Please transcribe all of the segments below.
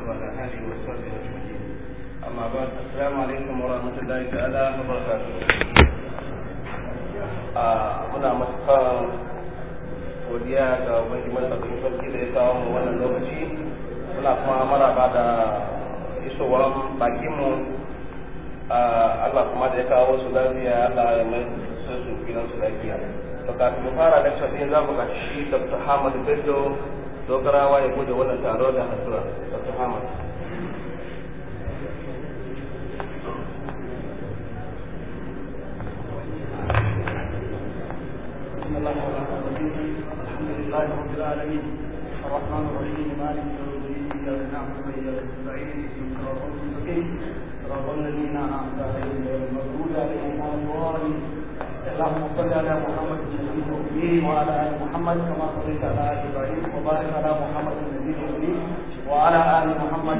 وعلى آله وصحبه أجمعين أما بعد السلام عليكم ورحمة الله تعالى وبركاته muna matuƙar godiya ga ubangi matsatsin sarki da ya kawo mu wannan lokaci muna kuma maraba da isowar bakinmu Allah kuma da ya kawo su lafiya Allah ya mai su su gidan su lafiya to kafin mu fara lecture din za mu shi Dr. Hamad Bello dogarawa ya bude wannan taro da addu'a Dr. Hamad بسم الله الرحمن الرحيم الحمد لله رب العالمين الرحمن الرحيم مالك يوم الدين اياك نعبد واياك نستعين اهدنا الصراط المستقيم صراط الذين انعمت عليهم غير المغضوب عليهم ولا الضالين اللهم صل على محمد النبي الامي وعلى ال محمد كما صليت على ال ابراهيم وبارك على محمد النبي الامي وعلى ال محمد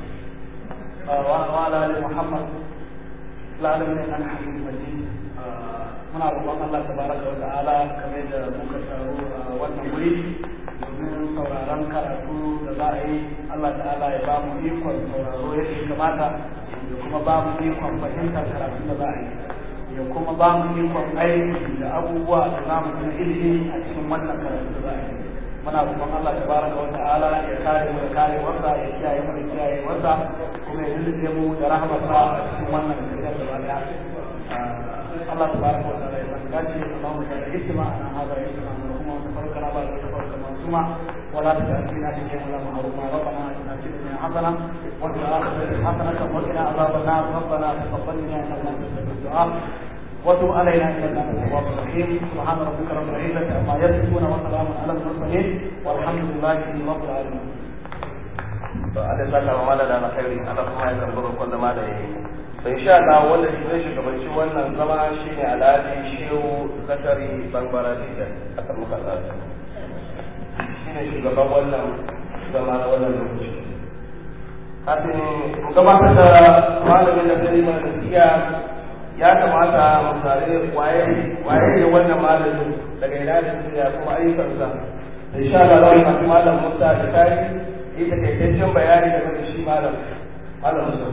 وعلى ال محمد العالمين انك حميد مجيد muna roƙon Allah tabaraka wa ta'ala kamar da muka taru a wannan wuri domin sauraron karatu da za a yi Allah ta'ala ya ba mu ikon sauraro yadda ya kamata ya kuma ba mu ikon fahimtar karatu da za a yi ya kuma ba mu ikon aiki da abubuwa da za mu na ilimi a cikin wannan karatu da za a yi muna roƙon Allah tabaraka wa ta'ala ya kare mu da kare wasa ya kiyaye mu da kiyaye wasa kuma ya lullube mu da rahmatsa a cikin wannan tafiyar da ba daya الله تبارك وتعالى يبارك اللهم اجعل اجتماعنا هذا اجتماعا مرحوما وتفرقنا بعد وتفرق معصوما ولا تجعل فينا شيئا ولا محروما ربنا اتنا في الدنيا حسنه وفي الاخره حسنه وقنا عذاب النار ربنا تقبل منا انك انت السميع الدعاء وتب علينا انك انت التواب الرحيم سبحان ربك رب العزه عما يصفون وسلام على المرسلين والحمد لله رب العالمين. to Allah saka wa malala na khairi Allah kuma ya kambaro kun da malaye to insha Allah wanda shi zai shugabanci wannan zama shine Alhaji Shehu Zakari Bangbara Diga a kan muka tsaya shine shugaban wannan zama na wannan lokaci kafin mu gabatar da malamin da zai mana nasiya ya kamata mu tare waye waye ne wannan malamin daga ina da ya kuma ayyukansa insha Allah za mu malam Musa da kai yi takaitaccen bayani game da shi malam malam Musa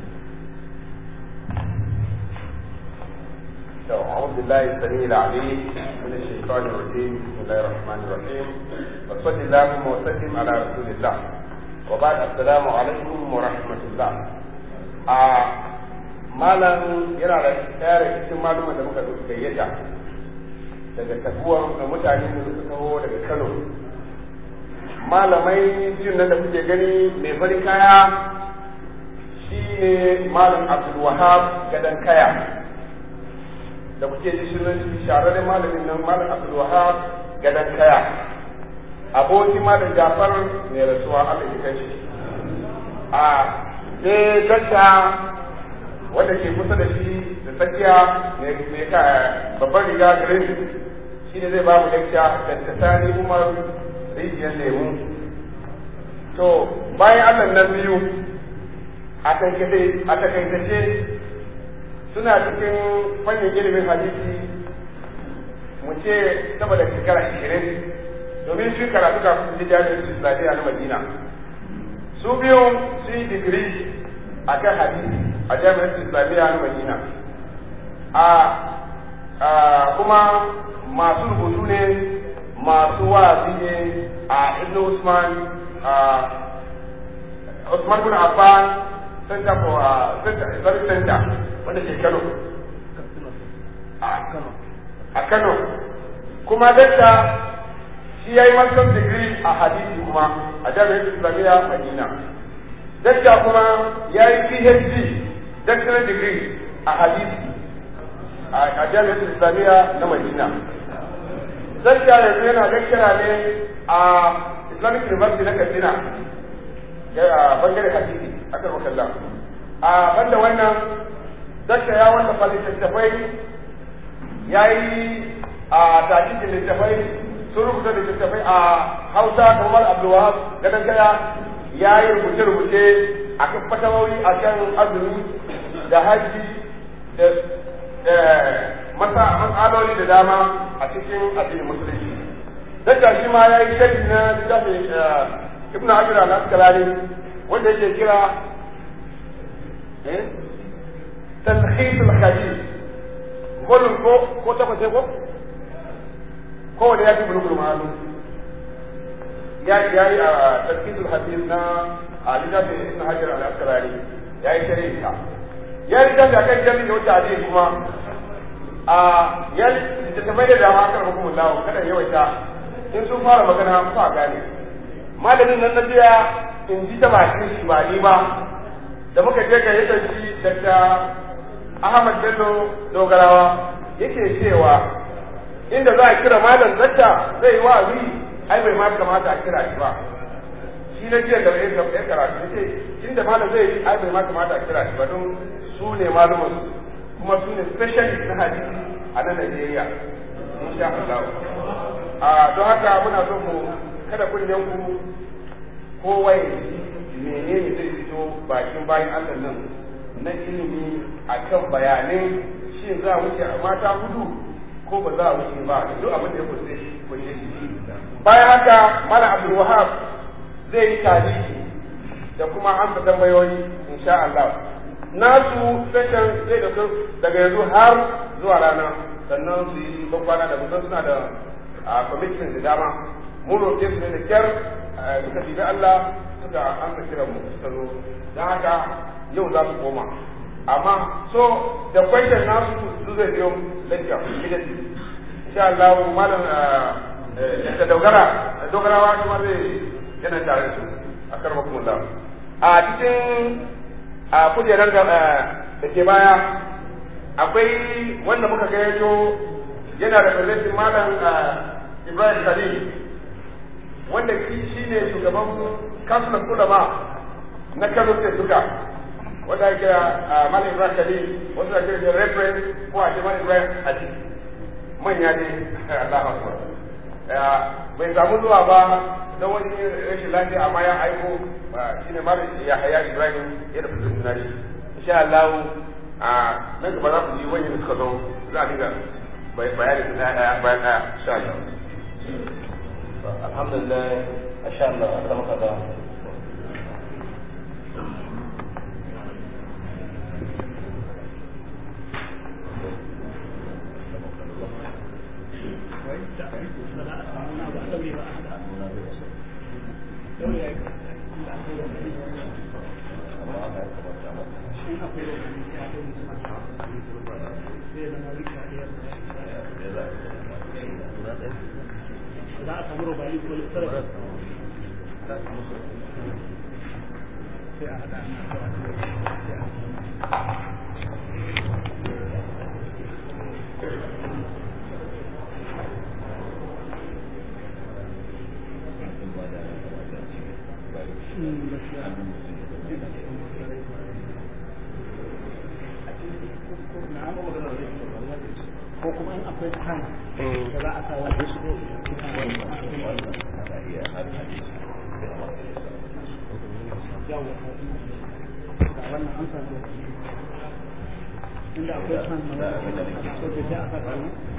أعوذ بالله السميع العليم من الشيطان الرجيم بسم الله الرحمن الرحيم وصل اللهم وسلم على رسول الله وبعد السلام عليكم ورحمة الله malam yana da tsare cikin maluman da muka dauki gayyata daga tabuwan da mutane da suka taho daga Kano malamai biyun nan da kuke gani mai farin kaya shi ne malam Abdul Wahab gadan kaya da kuke ji sunan shi shahararren malamin nan malam Abdul Wahab gadan kaya aboki malam Jafar mai rasuwa Allah ya kai shi a sai ganta wanda ke kusa da shi da tsakiya mai ka babban riga green shi ne zai ba mu lecture da tsani Umar rijiyar lemu to bayan Allah nan biyu a takaitace suna cikin fannin ilimin hadisi mu ce saboda shekara ashirin domin shi karatu kafin su ji jami'ar islamiyya na madina su biyu su yi digiri a kan hadisi a jami'ar islamiyya na madina a kuma masu rubutu ne masu wa'azi ne a ibn usman a usman bin affan center for center islamic center wanda ke kano a kano kuma dakta shi ya yi master degree a hadisi kuma a jami'ar islamiyya madina dakta kuma ya yi phd doctorate degree a hadisi a jami'ar islamiyya na madina dakta yanzu yana lecturer ne a islamic university na katsina a bangare hadisi aka makalla a banda wannan dakta ya wallafa littattafai ya yi a takikin littattafai sun rubuta littattafai a hausa kamar abdulwahab gadon kaya ya yi rubuce-rubuce a kan fatawoyi a kan azumi da haji da matsaloli da dama a cikin addinin musulunci dakta shi ma ya yi sharhi na littafin ibn hajar al-asqalani wanda yake kira eh talhis al-khabir kullum ko ko ta kwace ko ko wanda ya fi bulugul ma'alu ya ya yi a talhis al-khabir na a littafin ibn hajar al-asqalani ya yi shari'a ya yi littafi akan jami'in da wata hadisi kuma a ya littattafai da dama kan hukumun lawo kada yawaita in sun fara magana ku a gane malamin nan na biya in ji ta bakin shi ba ni ba da muka je ga yadda shi daga Ahmad Bello Dogarawa yake cewa inda za a kira malam zakka zai yi wa'azi ai bai ma kamata a kira shi ba shi na jiya da ya karatu yace inda malam zai yi ai bai ma kamata a kira shi ba don su ne malumin kuma su ne specialist na hadisi a nan Najeriya insha Allah a don haka muna so mu kada kunnen ku kowa ya ji menene zai fito bakin bayan Allah nan na ilimi akan bayanin shin za a wuce a mata hudu ko ba za a wuce ba duk abin da ya kusa kunshe shi bayan haka mala Abdul Wahab zai yi tarihi da kuma amsa tambayoyi insha Allah nasu session zai dauka daga yanzu har zuwa rana sannan su yi babbana da mutum suna da a commitment da dama mun roƙe su ne da kyar suka fi Allah suka amsa kiran mu suka zo don haka yau za su koma amma so da question nasu su zai biyo lafiya immediately insha Allah malam da dogara dogarawa kuma zai yana tare da su a karba kuma da a cikin a kujerar da ke baya akwai wanda muka gayyato yana da presentin malam Ibrahim Khalil wanda shi ne shugaban kasulan ulama na Kano State duka wanda ake malam Ibrahim Khalil wanda ake da reference ko a ce malam Ibrahim Hadi manya ne Allah akbar bai samu zuwa ba don wani rashin lafiya amma ya aiko shine malam Yahaya Ibrahim ya da presentin shi insha Allah a nan gaba za ku ji wani suka zo za a dinga bayani su daya bayan daya insha Allah alhamdulillah insha Allah aka maka da za a samu rubayi ko littarar sai a haɗa ko kuma in akwai kan da za a sa wani shi wannan an samu inda akwai kan da sai a saka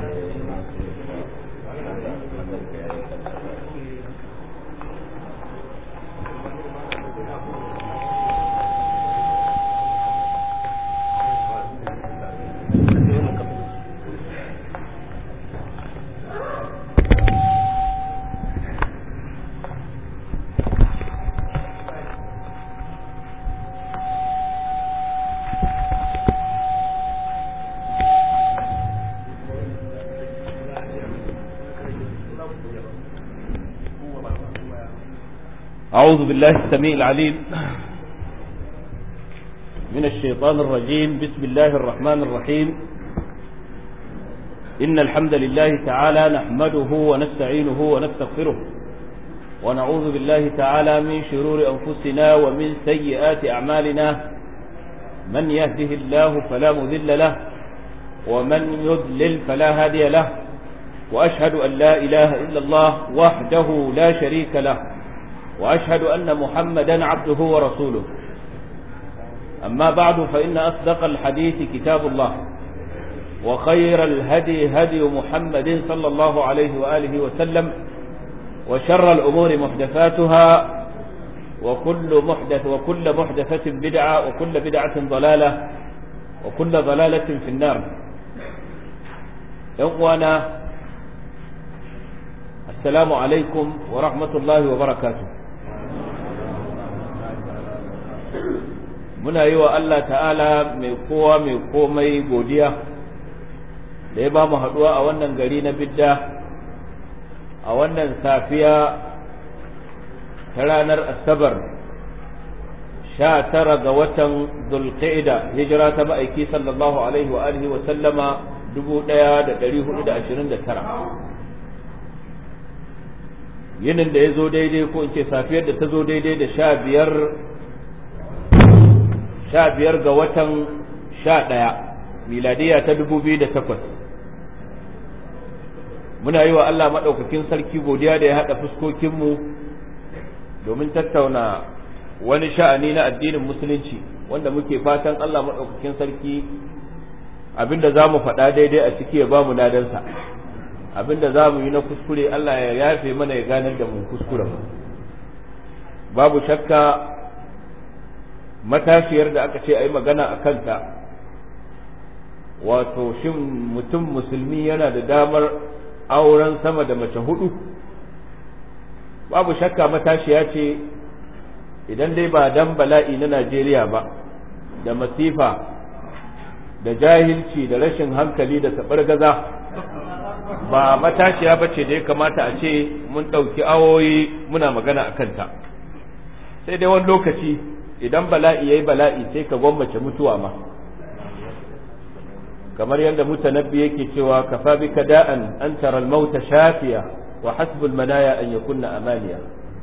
أعوذ بالله السميع العليم من الشيطان الرجيم بسم الله الرحمن الرحيم إن الحمد لله تعالى نحمده ونستعينه ونستغفره ونعوذ بالله تعالى من شرور أنفسنا ومن سيئات أعمالنا من يهده الله فلا مذل له ومن يضلل فلا هادي له وأشهد أن لا إله إلا الله وحده لا شريك له وأشهد أن محمدا عبده ورسوله أما بعد فإن أصدق الحديث كتاب الله وخير الهدي هدي محمد صلى الله عليه وآله وسلم وشر الأمور محدثاتها وكل محدث وكل محدثة بدعة وكل بدعة ضلالة وكل ضلالة في النار يوانا السلام عليكم ورحمة الله وبركاته muna yi wa Allah ta'ala mai kowa mai komai godiya da ya ba mu haɗuwa a wannan gari na bidda a wannan safiya ta ranar asabar sha tara ga watan zulqa'ida hijira ta ma'aiki sallallahu alaihi wa alihi wa sallama dubu ɗaya da ɗari hudu da ashirin da tara yinin da ya zo daidai ko in ce safiyar da ta zo daidai da sha biyar sha biyar ga watan sha ɗaya miladiya ta dubu biyu da takwas muna yi wa Allah maɗaukakin sarki godiya da ya haɗa fuskokinmu domin tattauna wani sha'ani na addinin musulunci wanda muke fatan Allah maɗaukakin sarki abinda za mu faɗa daidai a ciki ya ba mu ladansa abinda za mu yi na kuskure Allah ya yafe mana ya ganar da mu kuskuren babu shakka matashiyar da aka ce a yi magana a kanta wato shin mutum musulmi yana da damar auren sama da mace hudu babu shakka matashiya ce idan dai ba dan bala'i na Najeriya ba da masifa da jahilci da rashin hankali da gaza ba matashiya ba ce da ya kamata a ce mun ɗauki awoyi muna magana a kanta sai dai wani lokaci idan bala'i ya yi bala'i sai ka gwammace mutuwa ma kamar yadda mutanabbi yake cewa kafa bika da'an an tara al-mauta shafiya wa hasbul manaya an yakunna amaniya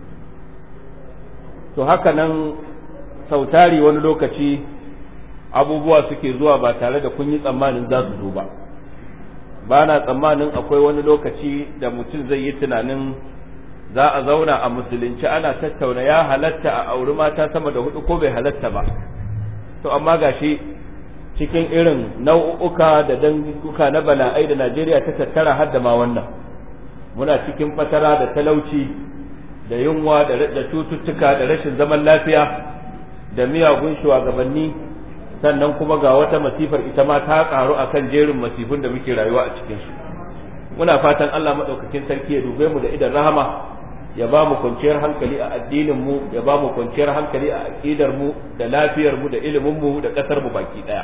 to haka nan sautari wani lokaci abubuwa suke zuwa ba tare da kun yi tsammanin za su zo ba ba na tsammanin akwai wani lokaci da mutum zai yi tunanin za a zauna a musulunci ana tattauna ya halatta a auri mata sama da hudu ko bai halatta ba to amma gashi cikin irin nau'uka da danguka na bala'ai da Najeriya ta tattara har da ma wannan muna cikin fatara da talauci da yunwa da cututtuka da rashin zaman lafiya da miyagun shugabanni sannan kuma ga wata masifar ita ma ta karu akan jerin masifun da muke rayuwa a cikin su muna fatan Allah madaukakin sarki ya dube mu da idan rahama ya ba mu kwanciyar hankali a addinin mu ya ba mu kwanciyar hankali a aqidar mu da lafiyar mu da ilimin mu da kasar mu baki daya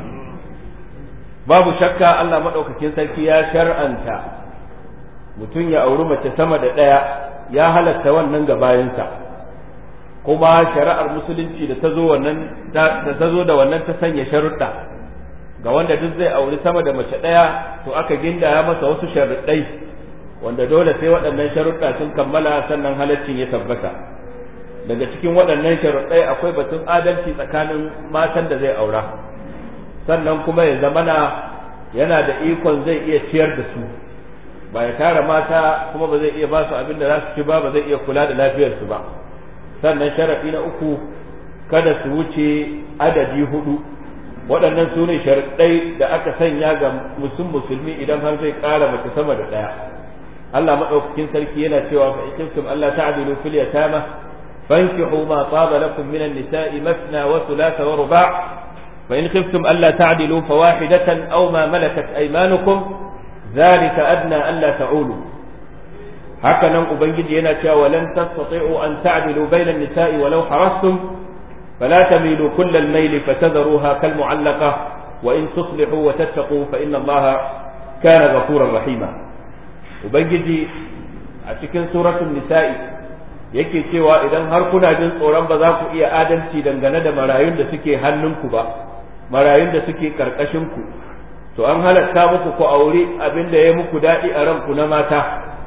babu shakka Allah madaukakin sarki ya shar'anta mutum ya auri mace sama da ɗaya ya halatta wannan ga bayansa kuma shari'ar musulunci da ta zo wannan da ta zo da wannan ta sanya sharuɗa ga wanda duk zai auri sama da mace ɗaya to aka gindaya masa wasu sharuɗai wanda dole sai waɗannan sharuɗa sun kammala sannan halaccin ya tabbata daga cikin waɗannan sharuɗai akwai batun adalci tsakanin matan da zai aura sannan kuma ya zamana yana da ikon zai iya ciyar da su ba ya tara mata kuma ba zai iya ba su abin da za su ci ba ba zai iya kula da lafiyarsu ba sannan sharafi na uku kada su wuce adadi hudu waɗannan su ne sharaɗai da aka sanya ga musul musulmi idan har zai ƙara mace sama da ɗaya Allah maɗaukakin sarki yana cewa fa ikintum Allah ta'dilu fil yatama fankihu ma taba lakum min an-nisa'i mathna wa thulatha wa ruba' fa in khiftum alla ta'dilu fawahidatan aw ma malakat aymanukum ذلك أدنى ألا تعولوا هكذا ubangiji yana cewa ولن تستطيعوا أن تعدلوا بين النساء ولو حرصتم فلا تميلوا كل الميل فتذروها كالمعلقة وإن تصلحوا وتتقوا فإن الله كان غفورا رحيما ubangiji a cikin suratul nisa'i yake cewa idan har kuna jin tsoron ba za ku iya adalci dangane da marayun da suke hannunku ba marayun da suke karkashin ku to an halatta muku ku auri abin da ya muku daɗi a ranku na mata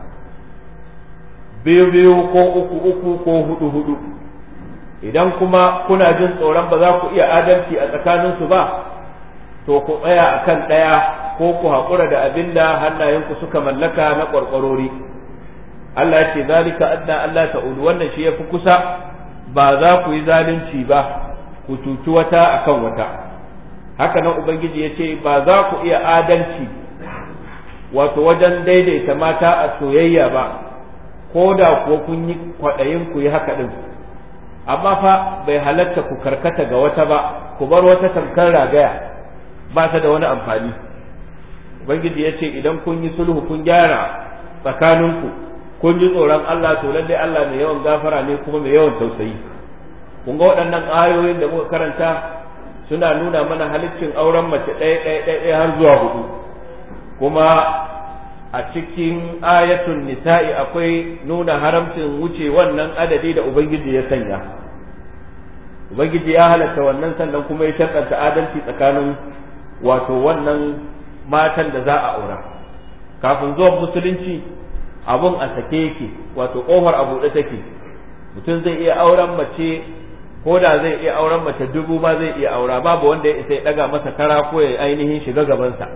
biyu biyu ko uku uku ko hudu hudu idan kuma kuna jin tsoron ba za ku iya adalci a tsakaninsu ba to ku tsaya a kan ɗaya ko ku haƙura da abin da hannayenku suka mallaka na ƙwarƙwarori Allah ya ce zalika adna Allah ta'udu wannan shi ya fi kusa ba za ku yi zalunci ba ku cuci wata akan wata haka nan ubangiji ya ce ba za ku iya adalci wato wajen daidaita mata a soyayya ba ko da kuwa kun yi kwaɗayin ku yi haka ɗin amma fa bai halatta ku karkata ga wata ba ku bar wata tamkar ragaya ba ta da wani amfani ubangiji ya ce idan kun yi sulhu kun gyara tsakaninku kun ji tsoron Allah to lallai Allah mai yawan gafara ne kuma mai yawan tausayi kun ga waɗannan ayoyin da muka karanta suna nuna mana halittin auren mace ɗaya ɗaya ɗaya har zuwa hudu kuma a cikin ayatun nisa'i akwai nuna haramcin wuce wannan adadi da ubangiji ya sanya ubangiji ya halatta wannan sannan kuma ya shakanta adalci tsakanin wato wannan matan da za a aura kafin zuwan musulunci abun a sake yake wato kofar a buɗe take mutum zai iya auren mace ko da zai iya auren mace dubu ma zai iya aura babu wanda ya isa ya ɗaga masa kara ko ya ainihin shiga gabansa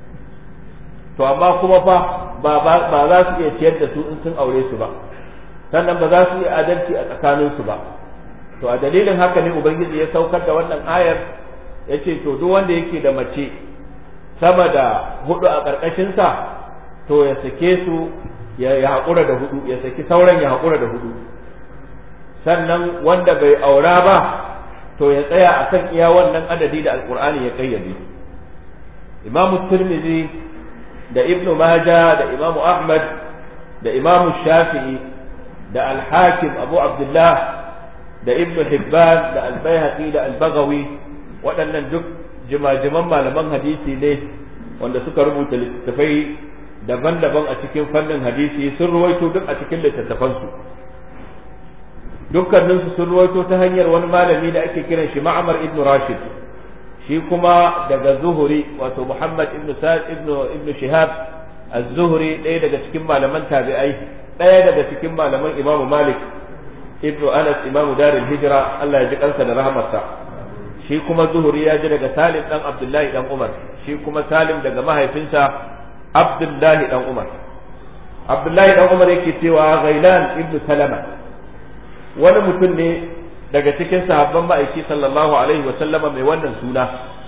to amma kuma fa ba ba za su iya ciyar da su in sun aure su ba sannan ba za su iya adalci a tsakanin su ba to a dalilin haka ne ubangiji ya saukar da wannan ayar ya ce to duk wanda yake da mace sama da hudu a ƙarƙashin sa to ya sake su ya haƙura da hudu ya saki sauran ya haƙura da hudu sannan wanda bai aura ba to ya tsaya a kan iya wannan adadi da alkur'ani ya kayyade imamu tirmidhi da ibnu maja da imamu ahmad da imamu shafi'i da alhakim abu abdullah da ibnu hibban da albayhaqi da albagawi waɗannan duk jimajiman malaman hadisi ne wanda suka rubuta littattafai daban-daban a cikin fannin hadisi sun ruwaito duk a cikin littattafansu dukkaninsu sun ruwaito ta hanyar wani malami da ake kiran shi ma'amar ibn rashid shi kuma daga zuhuri wato muhammad ibn sa'id ibn ibn shihab az-zuhri ɗaya daga cikin malaman tabi'ai ɗaya daga cikin malaman imamu malik ibn anas imamu darul hijra Allah ya ji kansa da rahmarsa shi kuma zuhuri ya ji daga salim dan abdullahi dan umar shi kuma salim daga mahaifinsa abdullahi dan umar abdullahi dan umar yake cewa ghailan ibn salama wani mutum ne daga cikin sahabban ma'aiki sallallahu alaihi wa sallama mai wannan suna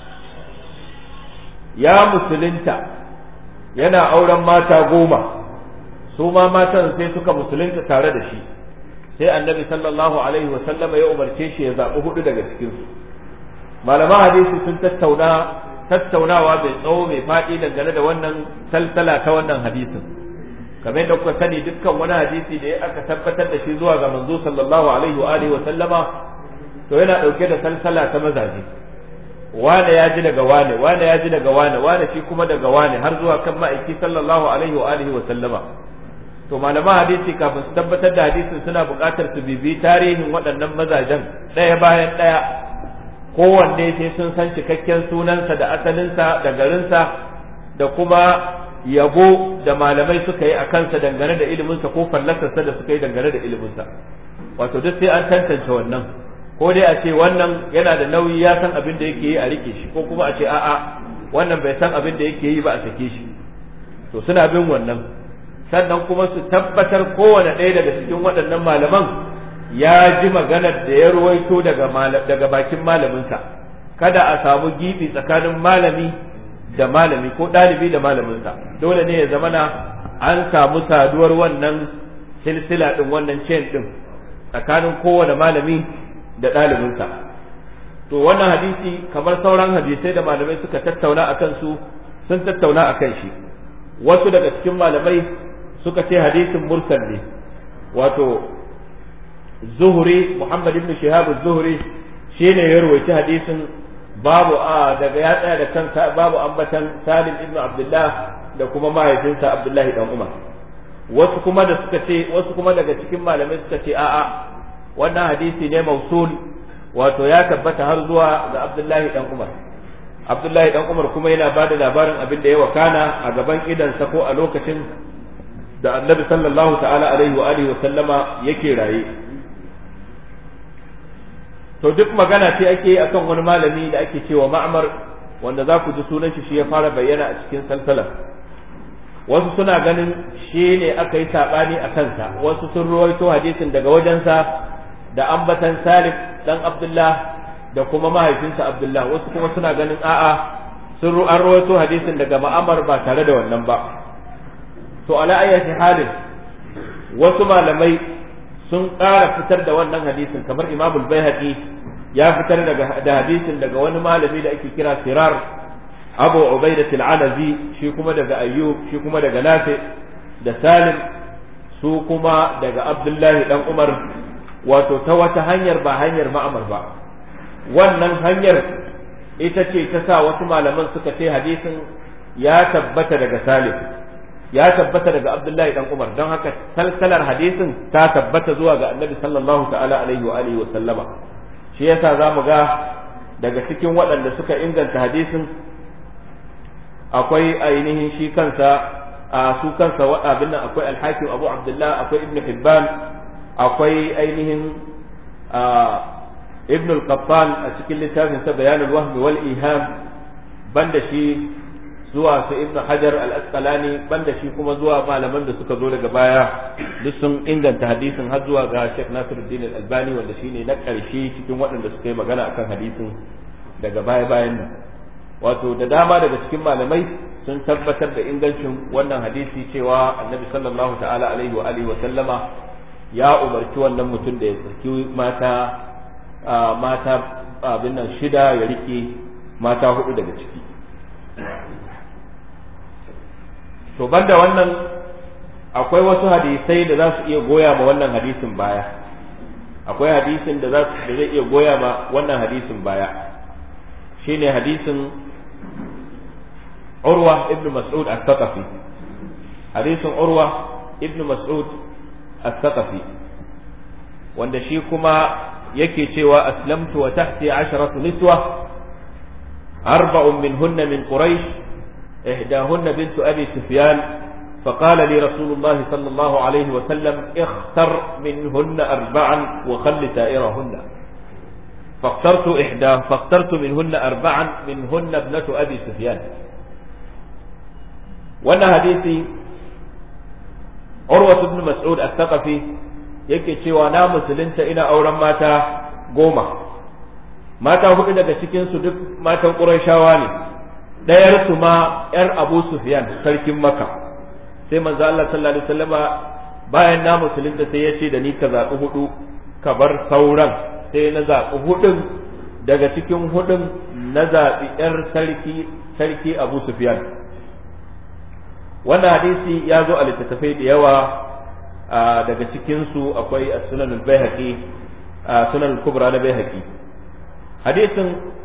ya musulunta yana auren mata goma su ma matan sai suka musulunta tare da shi sai annabi sallallahu alaihi wa sallama ya umarce shi ya zaɓi hudu daga cikinsu malaman hadisi sun tattauna tattaunawa mai tsawo mai faɗi dangane da wannan salsala ta wannan hadisin kamar da kuka sani dukkan wani hadisi da aka tabbatar da shi zuwa ga manzo sallallahu alaihi wa alihi wa sallama to yana dauke da salsala ta mazaje wane ya ji daga wane wane ya ji daga wane wane shi kuma daga wane har zuwa kan ma'aiki sallallahu alaihi wa alihi wa sallama to malaman hadisi kafin su tabbatar da hadisin suna buƙatar su bibi tarihin waɗannan mazajen ɗaya bayan ɗaya kowanne sai sun san cikakken sunansa da asalinsa da garinsa da kuma yabo da malamai suka yi a kansa dangane da iliminsa ko fallasarsa da suka yi dangane da iliminsa wato duk sai an tantance wannan ko dai a ce wannan yana da nauyi ya san abin da yake yi a rike shi ko kuma a ce a'a wannan bai san abin da yake yi ba a sake shi to suna bin wannan sannan kuma su tabbatar kowane ɗaya daga cikin waɗannan malaman ya ji maganar da ya ruwaito daga daga bakin malaminsa kada a samu gibi tsakanin malami da malami ko ɗalibi da malaminsa dole ne ya zamana an samu saduwar wannan silsila ɗin wannan chain ɗin tsakanin kowane malami da ɗalibinsa to wannan hadisi kamar sauran hadisai da malamai suka tattauna a kansu sun tattauna a kan shi wasu daga cikin malamai suka ce hadisin mursal ne wato zuhuri muhammad ibn shihab zuhuri shine ya rawaita hadisin babu a daga ya tsaya da kansa babu ambatan Salim ibn Abdullah da kuma mahaifinsa Abdullahi dan Umar wasu kuma da suka ce wasu kuma daga cikin malamai suka ce a'a wannan hadisi ne mausul wato ya tabbata har zuwa ga Abdullahi dan Umar Abdullahi dan Umar kuma yana bada labarin abin da ya wakana a gaban idansa ko a lokacin da Annabi sallallahu ta'ala alaihi wa alihi wa sallama yake raye to duk magana ce ake akan wani malami da ake cewa ma'amar wanda za ku ji sunan shi shi ya fara bayyana a cikin salsalar wasu suna ganin shi ne aka yi saɓani a kansa wasu sun ruwaito hadisin daga wajensa da ambatan salif dan abdullah da kuma mahaifinsa abdullah wasu kuma suna ganin a'a sun an ruwaito hadisin daga ma'amar ba tare da wannan ba to ala ayyati halin wasu malamai sun ƙara fitar da wannan hadisin kamar imamul baihaqi ya fitar daga da hadisin daga wani malami da ake kira sirar abu ubaidat al-anazi shi kuma daga ayyub shi kuma daga nafi da salim su kuma daga abdullahi dan umar wato ta wata hanyar ba hanyar ma'amar ba wannan hanyar ita ce ta sa wasu malaman suka ce hadisin ya tabbata daga salim ya tabbata daga abdullahi dan umar don haka salsalar hadisin ta tabbata zuwa ga annabi sallallahu ta'ala alaihi wa alihi wa sallama shi yasa zamu ga daga cikin waɗanda suka inganta hadisin akwai ainihin shi kansa a su kansa abin nan akwai alhakim abu abdullah akwai ibn hibban akwai ainihin ibn al-qattan a cikin littafin sa bayan al-wahm wal iham banda shi zuwa su ibn hajar al-asqalani banda shi kuma zuwa malaman da suka zo daga baya duk sun inganta hadisin har zuwa ga Sheikh Nasiruddin al-Albani wanda shine na ƙarshe cikin waɗanda suka yi magana akan hadisin daga baya bayan nan wato da dama daga cikin malamai sun tabbatar da ingancin wannan hadisi cewa annabi sallallahu ta'ala alaihi wa alihi wa sallama ya umarci wannan mutum da ya saki mata mata abin nan shida ya rike mata hudu daga ciki to banda wannan akwai wasu hadisai da za su iya goya ma wannan hadisin baya akwai hadisin da za su da zai iya goya ma wannan hadisin baya shine hadisin Urwa ibn Mas'ud al-Thaqafi hadisin Urwa ibn Mas'ud al-Thaqafi wanda shi kuma yake cewa aslamtu wa tahti asharatu niswa arba'un minhunna min quraish إحداهن بنت أبي سفيان فقال لي رسول الله صلى الله عليه وسلم اختر منهن أربعا وخل سائرهن فاخترت إحدى فاخترت منهن أربعا منهن ابنة أبي سفيان وانا حديثي عروة بن مسعود الثقفي yake cewa na musulunta ina auren mata goma mata hudu daga cikinsu duk matan ƙurashawa ne ɗayar su ma ‘yar Abu Sufyan sarkin Maka sai manzo Allah sallallahu alaihi wasallama bayan na musulunta sai ya ce da ni ka zaɓi hudu ka bar sauran sai na zaɓi hudun daga cikin hudun na zaɓi ‘yar sarki sarki Abu Sufyan wannan hadisi ya zo a littattafai da yawa daga cikinsu akwai sunan al-baihaqi sunan al-kubra na baihaqi hadisin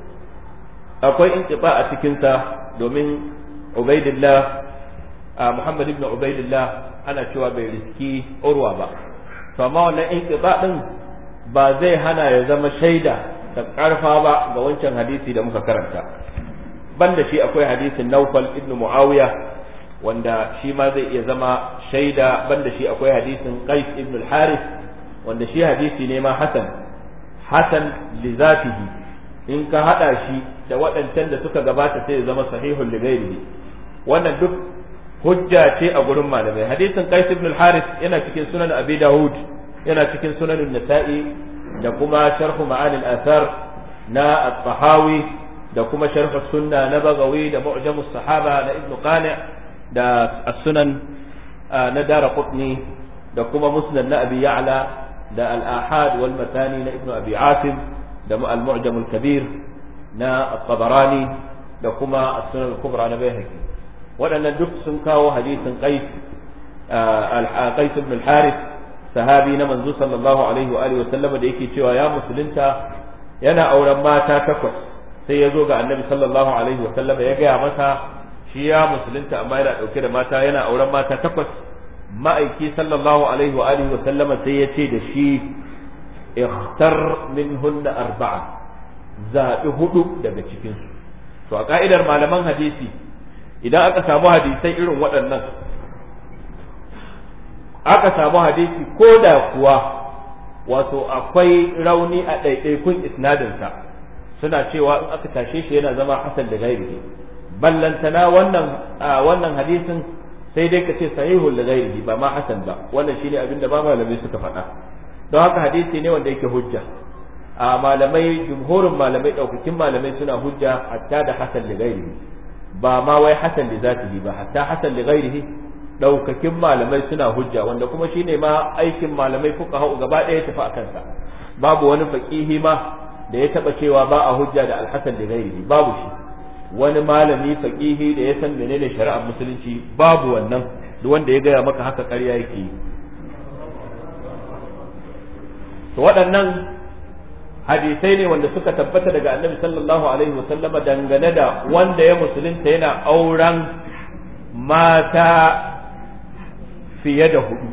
akwai intiba a cikinsa domin ubaidillah Muhammad ibn Ubaidillah ana cewa bai riski urwa ba to amma wannan intiba din ba zai hana ya zama shaida ta karfa ba ga wancan hadisi da muka karanta banda shi akwai hadisin Naufal ibn Muawiya wanda shi ma zai iya zama shaida banda shi akwai hadisin Qais ibn al-Harith wanda shi hadisi ne ma hasan hasan li zatihi in ka hada shi da waɗancan da suka gabata sai ya zama sahihul li ghairihi wannan duk hujja ce a gurin malamai hadisin Qais ibn al-Harith yana cikin sunan Abi Dawud yana cikin sunan Nasa'i da kuma sharh ma'ani al-athar na at-Tahawi da kuma sharh sunna na Bagawi da mu'jam as-sahaba na Ibn Qani' da as-sunan na Daraqutni da kuma musnad na Abi Ya'la da al-Ahad wal Matani na Ibn Abi Asim da al-Mu'jam al-Kabir na at-Tabarani da kuma as-Sunan al-Kubra na Baihaqi waɗannan duk sun kawo hadisin Qais al-Qais ibn al-Harith sahabi na manzo sallallahu alaihi wa alihi wa sallama da yake cewa ya musulunta yana auren mata takwas sai ya zo ga annabi sallallahu alaihi wa sallama ya gaya masa shi ya musulunta amma yana dauke da mata yana auren mata takwas ma'aiki sallallahu alaihi wa alihi wa sallama sai ya ce da shi ikhtar minhunna arba'a zaɓi hudu daga cikinsu to a ka'idar malaman hadisi idan aka samu hadisai irin waɗannan aka samu hadisi ko da kuwa wato akwai rauni a ɗaiɗaikun isnadinsa suna cewa in aka tashe shi yana zama hasan da gairihi ballantana wannan wannan hadisin sai dai ka ce sahihul da gairihi ba ma hasan ba wannan shine abin da ba malamai suka faɗa don haka hadisi ne wanda yake hujja a malamai jumhurin malamai ɗaukakin malamai suna hujja hatta da hasan da gairihi ba ma wai hasan da zatihi ba hatta hasan da gairihi daukakin malamai suna hujja wanda kuma shine ma aikin malamai fuka hau gaba ɗaya tafi a kansa babu wani faqihi ma da ya taba cewa ba a hujja da alhasan da gairi babu shi wani malami faqihi da ya san menene shari'ar musulunci babu wannan duk wanda ya gaya maka haka ƙarya yake yi to waɗannan hadisai ne wanda suka tabbata daga annabi sallallahu alaihi wasallama dangane da wanda ya musulunta yana auren mata fiye da hudu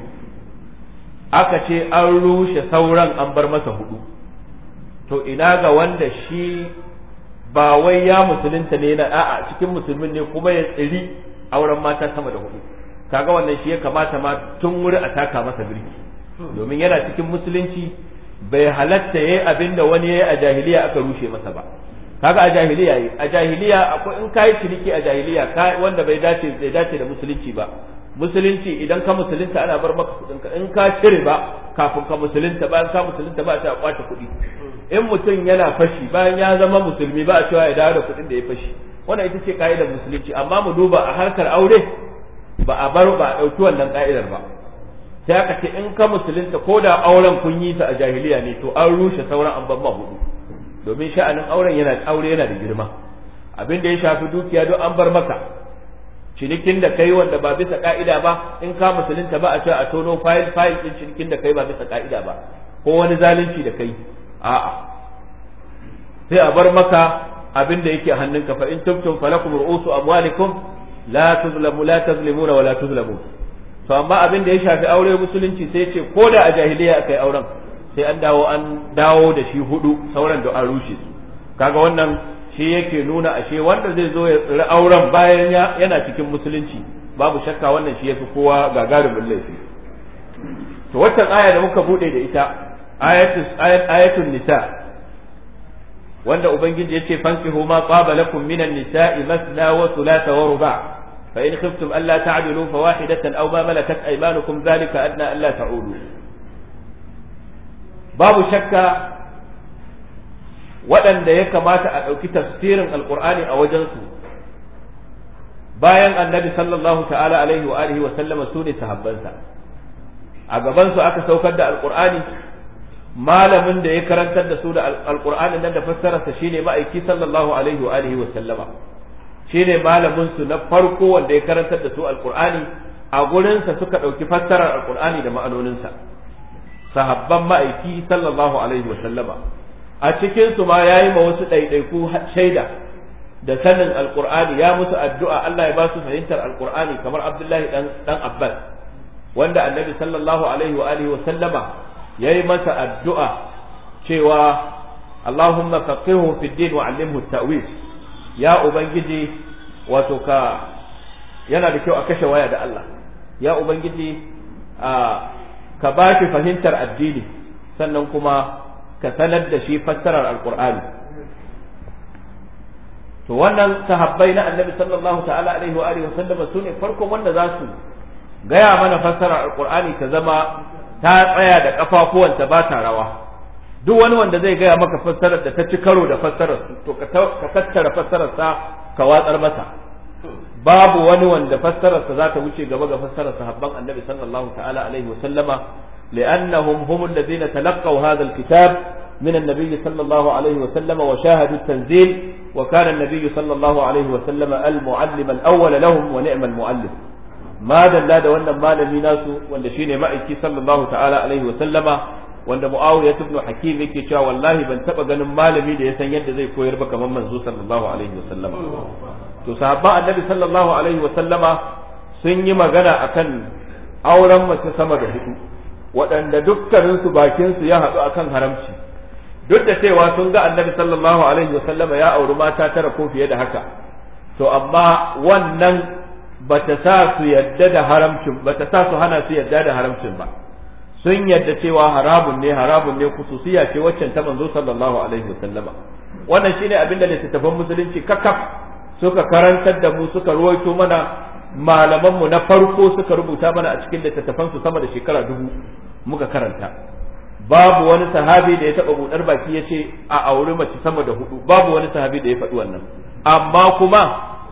aka ce an rushe sauran an bar masa hudu to ina ga wanda shi ba wai ya musulunta ne na a'a cikin musulmin ne kuma ya tsiri auren mata sama da hudu kaga wannan shi ya kamata ma tun wuri a taka masa birki domin yana cikin musulunci bai halatta yayi abin da wani yayi a jahiliya aka rushe masa ba kaga a jahiliya yi a jahiliya akwai in kai ciniki a jahiliya ka wanda bai dace bai dace da musulunci ba musulunci idan ka musulunta ana bar maka kudin ka in ka cire ba kafin ka musulunta bayan ka musulunta ba ta kwace kuɗi in mutum yana fashi bayan ya zama musulmi ba a cewa ya dawo da kuɗin da ya fashi wannan ita ce ka'idar musulunci amma mu duba a harkar aure ba a bar ba a ɗauki wannan ka'idar ba sai aka ce in ka musulunta ko da auren kun yi ta a jahiliya ne to an rushe sauran an ban ma hudu domin sha'anin auren yana aure yana da girma abin da ya shafi dukiya don an bar maka cinikin da kai wanda ba bisa ka'ida ba in ka musulunta ba a ce a tono fayil fayil din cinikin da kai ba bisa ka'ida ba ko wani zalunci da kai a'a sai a bar maka abin da yake hannunka fa in tubtum falakum ru'usu amwalikum la tuzlamu la tazlimuna wa la tuzlamun to amma abin da ya shafi aure musulunci sai ce ko da a jahiliya akai auren sai an dawo an dawo da shi hudu sauran da an rushe su kaga wannan shi yake nuna ashe wanda zai zo ya tsiri auren bayan yana cikin musulunci babu shakka wannan shi yafi kowa gagarumin laifi to waccan aya da muka bude da ita ayatul ayatul nisa wanda ubangiji yace fankihu ma qaba lakum minan nisa'i masna wa thulatha wa ruba' fa in khiftum alla ta'dilu fawahidatan aw ma malakat aymanukum dhalika adna alla ta'udu babu shakka waɗanda ya kamata a ɗauki tafsirin alƙur'ani a wajensu bayan annabi sallallahu ta'ala alaihi wa alihi wa sallama su ne sahabbansa a gabansu aka saukar da alƙur'ani malamin da ya karantar da su da alƙur'ani nan da fassararsa shine ma'aiki sallallahu alaihi wa alihi wa sallama shine malamin su na farko wanda ya karantar da su alƙur'ani a gurinsa suka ɗauki fassarar alƙur'ani da ma'anoninsa sahabban ma'aiki sallallahu alaihi wa sallama a cikin su ma yayi ma wasu ɗaiɗaiku shaida da sanin alqur'ani ya musu addu'a Allah ya ba su fahimtar alqur'ani kamar Abdullahi dan dan Abbas wanda annabi sallallahu alaihi wa alihi wa sallama yayi masa addu'a cewa Allahumma faqihhu fi din wa 'allimhu at-ta'wil ya ubangiji wato ka yana da kyau a kashe waya da Allah ya ubangiji a ka ba shi fahimtar addini sannan kuma ka sanar da shi fassarar alkur'ani to wannan sahabbai na annabi sallallahu ta'ala alaihi wa alihi wasallam su ne farkon wanda za su gaya mana fassarar alkur'ani ta zama ta tsaya da kafafuwanta ba ta rawa duk wani wanda zai gaya maka fassarar da ta ci karo da fassarar to ka tattara fassarar sa ka watsar masa babu wani wanda fassararsa za ta wuce gaba ga fassarar sahabban annabi sallallahu ta'ala alaihi wa sallama li'annahum hum alladhina talaqaw hadha alkitab min an-nabiy sallallahu alaihi wa sallama wa shahadu at-tanzil wa kana an-nabiy sallallahu alaihi wa sallama al-muallim al-awwal lahum wa ni'ma al-muallim ma dalla da wannan malami nasu wanda shine ma'aiki sallallahu ta'ala alaihi wa sallama wanda muawiya ibn hakim yake cewa wallahi ban taba ganin malami da ya san yadda zai koyar ba kamar manzo sallallahu alaihi wa sallama to sahabban annabi sallallahu alaihi wa sallama sun yi magana akan auren mace sama da hudu waɗanda dukkanin su bakin su ya haɗu akan haramci duk da cewa sun ga annabi sallallahu alaihi wa sallama ya auri mata tara ko fiye da haka to amma wannan bata sa su yadda da haramcin bata sa su hana su yadda da haramcin ba sun yadda cewa haramun ne haramun ne kususiya ce waccan ta manzo sallallahu alaihi wa sallama wannan shine abin da littattafan musulunci kakaf suka karantar da mu suka ruwaito mana malamanmu na farko suka rubuta mana a cikin littattafansu sama da shekara dubu muka karanta babu wani sahabi da ya taba budar baki ya ce a auri mace sama da hudu babu wani sahabi da ya faɗi wannan amma kuma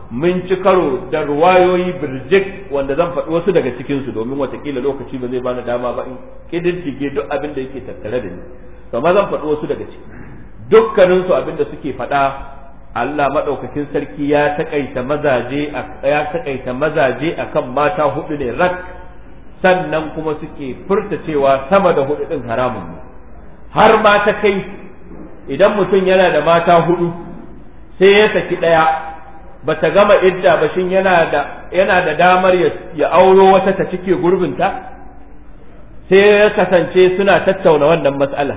mun ci karo da ruwayoyi birjik wanda zan faɗi wasu daga cikinsu domin watakila lokaci ba zai bani dama ba in kididdige duk abin da yake tattare da ni amma zan faɗi wasu daga ciki dukkaninsu abin da suke faɗa Allah maɗaukakin sarki ya taƙaita mazaje ya taƙaita mazaje akan mata hudu ne rak sannan kuma suke furta cewa sama da hudu ɗin haramun ne har ma ta kai idan mutum yana da mata hudu sai ya saki ɗaya ba ta gama idda ba shin yana da yana da damar ya auro wata ta cike gurbinta sai ya kasance suna tattauna wannan matsala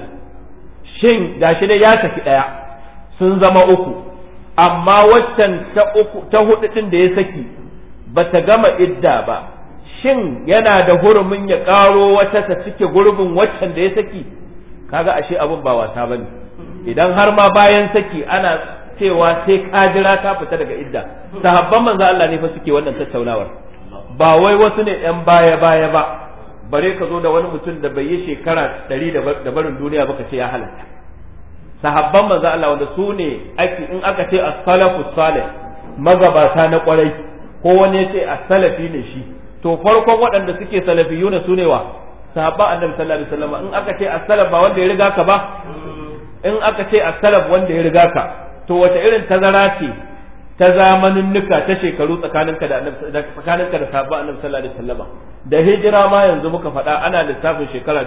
shin gashi dai ya saki ɗaya sun zama uku amma waccan ta uku ta hudu din da ya saki ba ta gama idda ba shin yana da hurumin ya karo wata ta cike gurbin waccan da ya saki kaga ashe abun ba wasa bane idan har ma bayan saki ana cewa sai ka jira ta fita daga idda sahabban manzo Allah ne fa suke wannan tattaunawar ba wai wasu ne yan baya baya ba bare ka zo da wani mutum da bai yi shekara ɗari da barin duniya ba ka ce ya halatta sahabban manzo Allah wanda su ne ake in aka ce as-salafu salih magabata na kwarai ko wani ya ce as-salafi ne shi to farkon waɗanda suke salafiyuna su ne wa sahabban annabi sallallahu alaihi wasallam in aka ce as-salaf ba wanda ya riga ka ba in aka ce as-salaf wanda ya riga ka to wace irin tazara ce ta zamanin nuka ta shekaru tsakaninka da annabi tsakaninka da sahabban annabi sallallahu alaihi wasallam da hijira ma yanzu muka faɗa ana lissafin shekara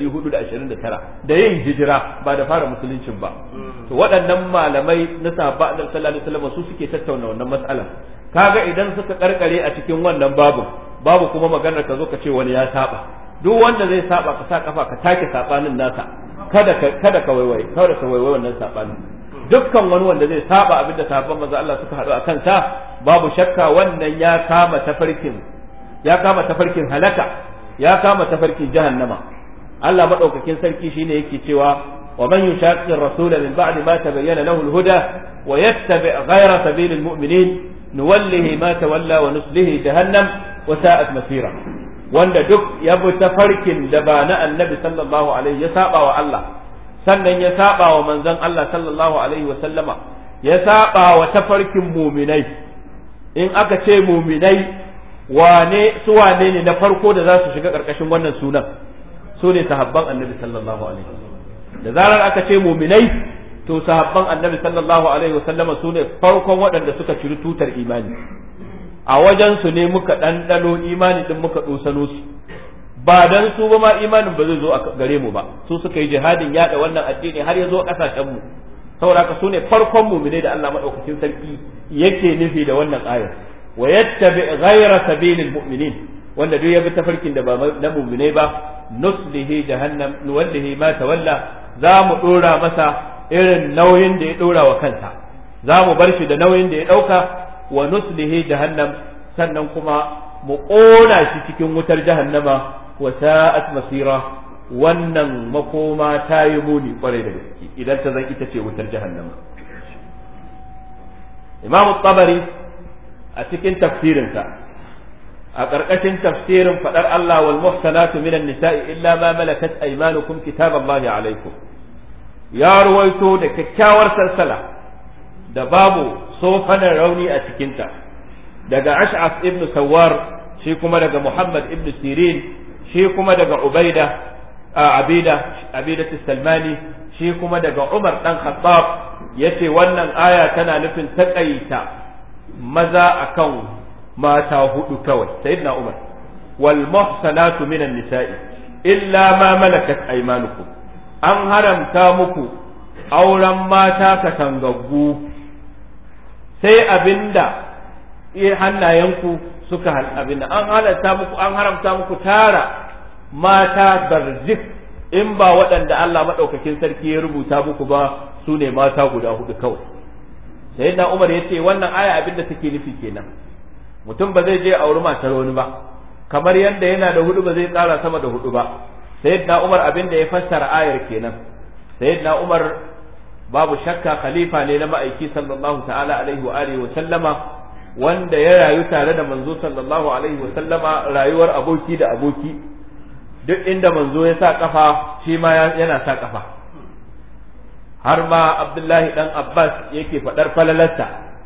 1429 da yin hijira ba da fara musuluncin ba to waɗannan malamai na sahabban annabi sallallahu alaihi wasallam su suke tattauna wannan mas'alar kaga idan suka karkare a cikin wannan babu babu kuma maganar ka zo ka ce wani ya saba duk wanda zai saba ka sa kafa ka take sabanin nasa kada ka kada ka waiwai kada ka waiwai wannan sabanin dukkan wani wanda zai saba abin da sahabban manzo Allah suka haɗu a kansa babu shakka wannan ya kama tafarkin ya kama tafarkin halaka ya kama tafarkin jahannama Allah madaukakin sarki shine yake cewa wa man yushaqqir rasul min ba'di ma tabayyana lahu al-huda wa yattabi' ghayra sabilil mu'minin nuwallihi ma tawalla wa nuslihi jahannam wa sa'at masira wanda duk ya bi tafarkin da ba na annabi sallallahu alaihi ya saba wa Allah sannan ya saba wa manzon Allah sallallahu alaihi wa sallama ya saba wa tafarkin muminai in aka ce muminai wane su wane ne na farko da za su shiga karkashin wannan sunan su ne sahabban annabi sallallahu alaihi da zarar aka ce muminai to sahabban annabi sallallahu alaihi wa sallama su ne farkon waɗanda suka ciri tutar imani a wajen su ne muka ɗanɗano imani din muka ɗosano su ba dan su ba ma imanin ba zai zo a gare mu ba su suka yi jihadin yada wannan addini har ya zo kasashen mu saboda haka su ne farkon mu'mine da Allah madaukakin sarki yake nufi da wannan ayar wa yattabi ghayra sabilil mu'minin wanda duk ya bi tafarkin da ba na mu'mine ba nuslihi jahannam nuwallihi ma tawalla za mu dora masa irin nauyin da ya dora wa kansa za mu bar shi da nauyin da ya dauka wa nuslihi jahannam sannan kuma mu ƙona shi cikin wutar jahannama wa sa'at masira wannan makoma ta yi muni kwarai da gaske idan ta zan ita ce wutar jahannama imamu tabari a cikin tafsirinsa a ƙarƙashin tafsirin faɗar Allah wal muhsanatu minan nisa'i illa ma malakat aymanukum kitaballahi alaikum ya ruwaito da kyakkyawar salsala da babu sofanar rauni a cikinta daga ash'as ibn sawar shi kuma daga muhammad ibn sirin shi kuma daga ubaida abida abida salmani shi kuma daga umar dan khattab yace wannan aya tana nufin takaita maza akan mata hudu kawai sayyidina umar wal muhsanatu minan nisa'i illa ma malakat aymanukum an haramta muku auren mata katangaggu sai abinda hannayenku suka abinda an halatta muku an haramta muku tara mata barjik in ba waɗanda Allah maɗaukakin sarki ya rubuta muku ba su ne mata guda hudu kawai sai na Umar ya ce wannan aya abin da take nufi kenan mutum ba zai je auri matar wani ba kamar yadda yana da hudu ba zai ƙara sama da hudu ba sai na Umar abin da ya fassara ayar kenan sai na Umar babu shakka khalifa ne na ma'aiki sallallahu ta'ala alaihi wa alihi wa sallama wanda ya rayu tare da manzo sallallahu alaihi wa sallama rayuwar aboki da aboki duk inda manzo ya sa kafa shi ma yana sa kafa har ma abdullahi dan abbas yake faɗar falalarsa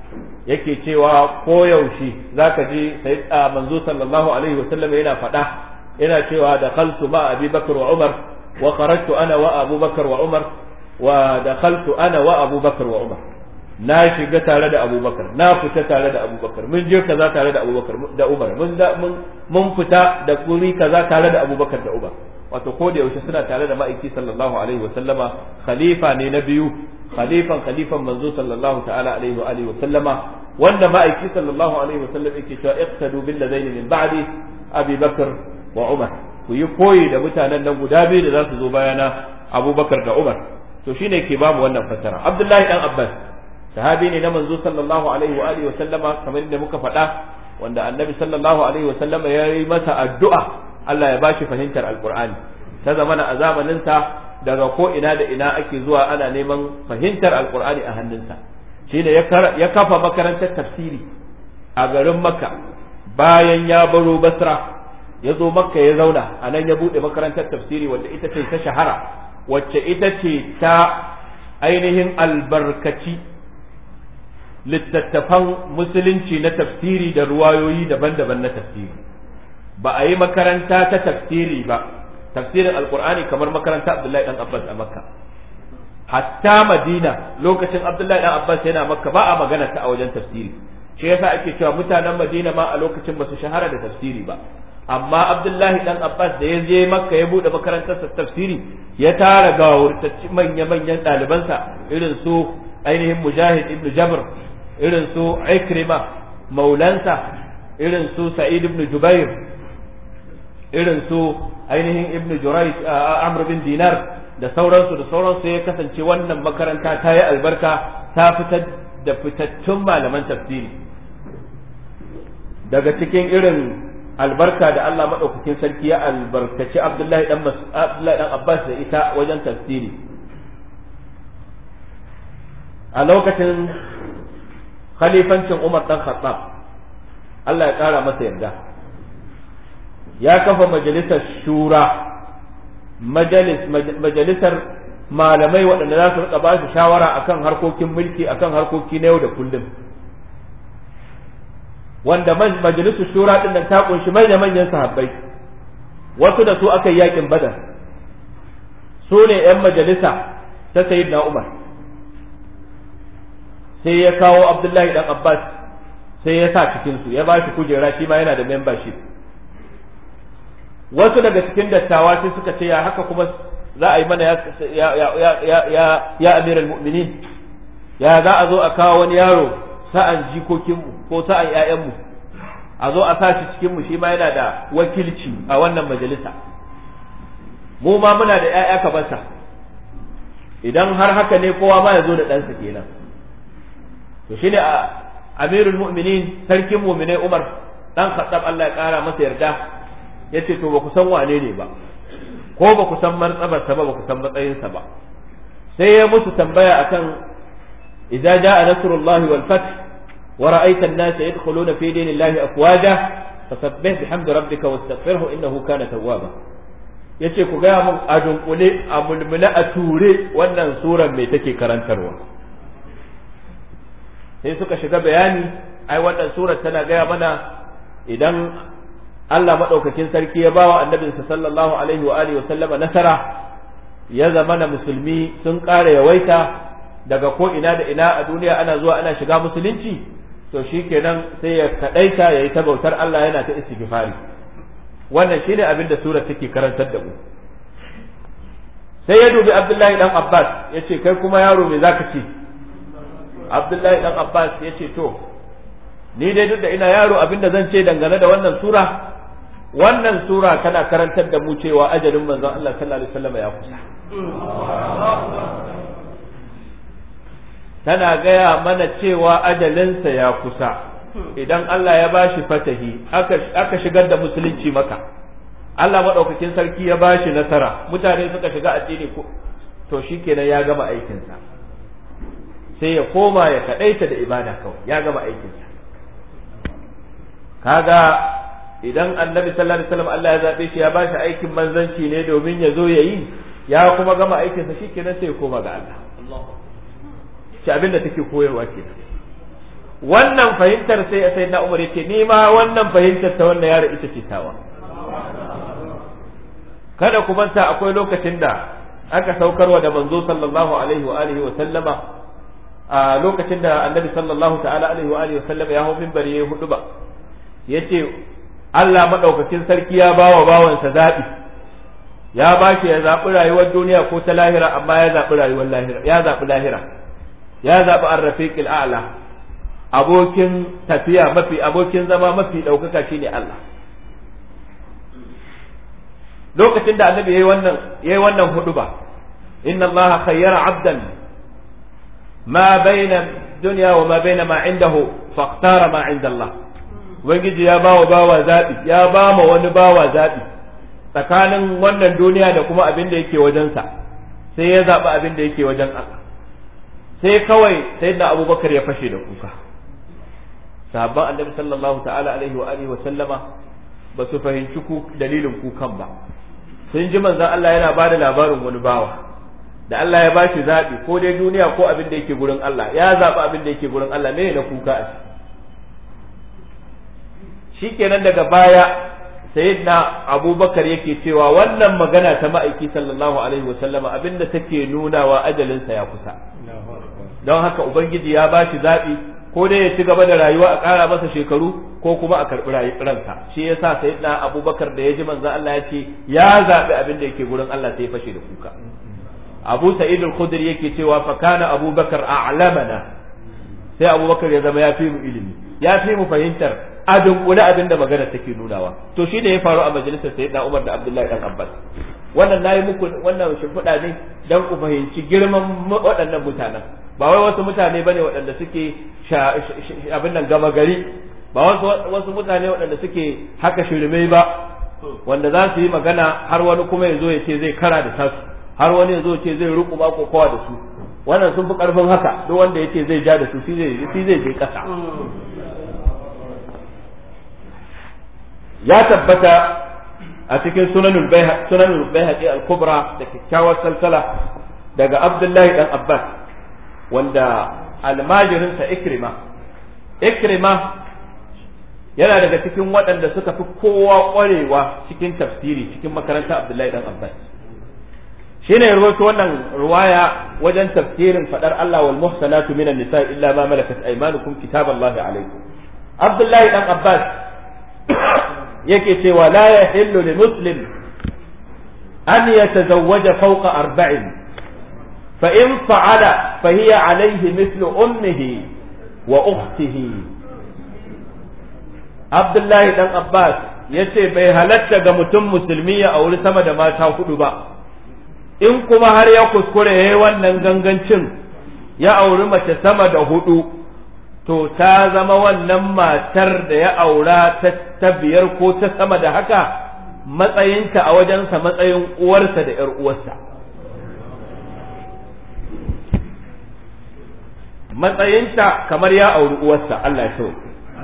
yake cewa koyaushe zaka ji sai manzo sallallahu alaihi wasallam yana faɗa yana cewa da khaltu ma abi bakr wa umar wa kharajtu ana wa abu bakr wa umar wa dakhaltu ana wa abu bakr wa umar na shiga tare da abubakar na fita tare da abubakar mun je kaza tare da abubakar da umar mun da mun fita da guri kaza tare da abubakar da umar wato ko da yaushe suna tare da ma'aiki sallallahu alaihi wa sallama khalifa ne na biyu khalifan khalifan manzo sallallahu ta'ala alaihi wa alihi wa sallama wanda ma'aiki sallallahu alaihi wa sallam yake cewa iqtadu bil ladaini min ba'di abi bakr wa umar ku yi koyi da mutanen nan guda biyu da za su zo bayana abubakar da umar to shine ke bamu wannan fassara abdullahi dan abbas sahabi ne na manzo sallallahu alaihi wa alihi wa sallama kamar da muka faɗa wanda annabi sallallahu alaihi wa sallama ya yi masa addu'a Allah ya bashi fahimtar alqur'ani ta zamana a zamanin sa daga ko ina da ina ake zuwa ana neman fahimtar alqur'ani a hannunsa shine ya kafa makarantar tafsiri a garin makka bayan ya baro basra ya zo makka ya zauna a nan ya buɗe makarantar tafsiri wanda ita ce ta shahara wacce ita ce ta ainihin albarkaci littattafan musulunci na tafsiri da ruwayoyi daban-daban na tafsiri ba a yi makaranta ta tafsiri ba tafsirin alkur'ani kamar makaranta abdullahi dan abbas a makka hatta madina lokacin abdullahi dan abbas yana makka ba a magana ta a wajen tafsiri shi yasa ake cewa mutanen madina ma a lokacin ba su shahara da tafsiri ba amma abdullahi dan abbas da ya je makka ya bude makarantar tafsiri ya tara gawurtacci manya-manyan ɗalibansa irin su ainihin mujahid ibn jabr irin su ikrima maulansa irin su sa'id ibn jubair irin su ainihin ibn jurai amr bin dinar da sauransu da sauransu ya kasance wannan makaranta ta yi albarka ta fitar da fitattun malaman tafsiri daga cikin irin albarka da Allah maɗaukakin sarki ya albarkaci Abdullahi dan Abdullahi dan Abbas da ita wajen tafsiri a lokacin khalifancin Umar dan Khattab Allah ya ƙara masa yarda ya kafa majalisar shura majalisar malamai waɗanda za su rika ba su shawara akan harkokin mulki akan harkoki na yau da kullum wanda majalisar shura din nan ta kunshi manya manyan sahabbai wasu da su aka yi yakin badar su ne yan majalisa ta sayyidina umar sai ya kawo abdullahi dan abbas sai ya sa cikin su ya ba shi kujera shi ma yana da membership wasu daga cikin dattawa sai suka ce ya haka kuma za a yi mana ya ya ya ya amiral mu'minin ya za a zo a kawo wani yaro sa'an jikokinmu ko sa'an ‘ya'yanmu a zo a sa shi cikinmu shi ma yana da wakilci a wannan majalisa mu ma muna da ‘ya'ya ka basa idan har haka ne kowa ma ya zo da ɗansa kenan to shi ne amirul mu'minin sarkin mu'minai umar ɗan khattab Allah ya ƙara masa yarda ya ce to ba ku san wane ne ba ko ba ku san martabarsa ba ba ku san matsayinsa ba sai ya musu tambaya akan إذا جاء نصر الله والفتح ورأيت الناس يدخلون في دين الله أفواجا فسبح بحمد ربك واستغفره إنه كان توابا yace ku gaya mun a dunkule a mulmule a ture wannan surar mai take karantarwa sai suka shiga bayani ai wannan surar tana gaya mana idan Allah maɗaukakin sarki ya bawa annabinsa sallallahu alaihi wa alihi wa sallama nasara ya zamana musulmi sun ƙara yawaita daga ko ina da ina a duniya ana zuwa ana shiga musulunci to shikenan sai ya kadaita ya yi ta bautar Allah yana ta istighfari wannan shine abin da sura take karantar da mu sai ya dubi Abdullahi dan Abbas ya ce kai kuma yaro me zaka ce Abdullahi dan Abbas ya ce to ni dai duk da ina yaro abin da zan ce dangane da wannan sura wannan sura tana karantar da mu cewa ajalin manzon Allah sallallahu alaihi wasallam ya kusa tana gaya mana cewa ajalinsa ya kusa idan Allah ya bashi fatahi aka shigar da musulunci maka Allah maɗaukakin sarki ya bashi nasara mutane suka shiga addini to shikenan ya gama aikinsa sai ya koma ya kaɗaita da ibada kawai ya gama aikinsa kaga idan annabi sallallahu alaihi wasallam Allah ya zabe shi ya bashi aikin manzanci ne domin ya zo ya yi ya kuma gama aikinsa shikenan sai ya koma ga Allah shi abin da take koyarwa ke wannan fahimtar sai sai na umar yace ni ma wannan fahimtar ta wannan yaro ita ce tawa kada ku manta akwai lokacin da aka saukarwa da manzo sallallahu alaihi wa alihi wa sallama a lokacin da annabi sallallahu ta'ala alaihi wa alihi wa sallama ya hau minbari ya hudu ba yace Allah madaukakin sarki ya bawa bawansa zabi ya ba shi ya zaɓi rayuwar duniya ko ta lahira amma ya zaɓi rayuwar lahira ya zaɓi lahira ya zaɓi arrafiqil a'la abokin tafiya mafi abokin zama mafi ɗaukaka shine Allah lokacin da annabi yayi wannan yayi wannan huduba inna allaha khayyara 'abdan ma baina dunya wa ma baina ma indahu faqtara ma 'inda Allah ubangiji ya bawa bawa zabi ya ba ma wani bawa zabi tsakanin wannan duniya da kuma abin da yake wajensa sai ya zaɓi abin da yake wajen Allah sai kawai sai da abubakar ya fashe da kuka sahabban annabi sallallahu ta'ala alaihi wa alihi wa sallama ba su fahimci dalilin kukan ba sun ji manzon Allah yana bada labarin wani bawa da Allah ya bashi zaɓi ko dai duniya ko abin da yake gurin Allah ya zaɓi abin da yake gurin Allah me na kuka a shikenan daga baya sayyidina abubakar yake cewa wannan magana ta ma'aiki sallallahu alaihi wa sallama abinda take nunawa ajalinsa ya kusa don haka ubangiji ya bashi zaɓi ko dai ya ci gaba da rayuwa a ƙara masa shekaru ko kuma a karɓi ransa shi yasa sayyidina abubakar da ya ji manzon Allah ya ce ya zaɓi abin da yake gurin Allah sai ya fashe da kuka abu sa'id al-khudri yake cewa fa kana abubakar a'lamana sai abubakar ya zama ya fi mu ilimi ya fi mu fahimtar a dunkule abin da magana take nunawa to shi ne ya faru a majalisar sayyidina Umar da Abdullahi dan Abbas wannan nayi muku wannan shimfiɗa ne dan ku fahimci girman waɗannan mutanen ba wai wasu mutane bane waɗanda suke abin nan gama gari ba wasu wasu mutane waɗanda suke haka shirmai ba wanda za su yi magana har wani kuma ya zo ya ce zai kara da tasu har wani ya zo ya ce zai ruku ba kowa da su wannan sun fi karfin haka duk wanda ya ce zai ja da su shi zai je ƙasa ya tabbata a cikin sunanul bayhaqi al-kubra da kyakkyawar salsala daga abdullahi dan abbas wanda almajirinsa ikrima ikrima yana daga cikin waɗanda suka fi kowa ƙwarewa cikin tafsiri cikin makaranta abdullahi dan abbas shine ya rawaito wannan ruwaya wajen tafsirin fadar Allah wal muhsanatu minan nisa illa ma malakat aymanukum kitaballahi alaykum abdullahi dan abbas yake cewa la yahillu li muslim an yatazawwaja fawqa arba'in fa in fa'ala fa hiya alayhi mithlu ummihi wa ukhtihi Abdullahi dan Abbas yace bai halatta ga mutum musulmi ya auri sama da mata hudu ba in kuma har ya kuskure yayi wannan gangancin ya auri mace sama da hudu to ta zama wannan matar da ya aura ta biyar ko ta sama da haka matsayinta a wajensa matsayin uwarsa da ‘yar uwarsa. Matsayinta kamar ya auri uwarsa Allah ya so.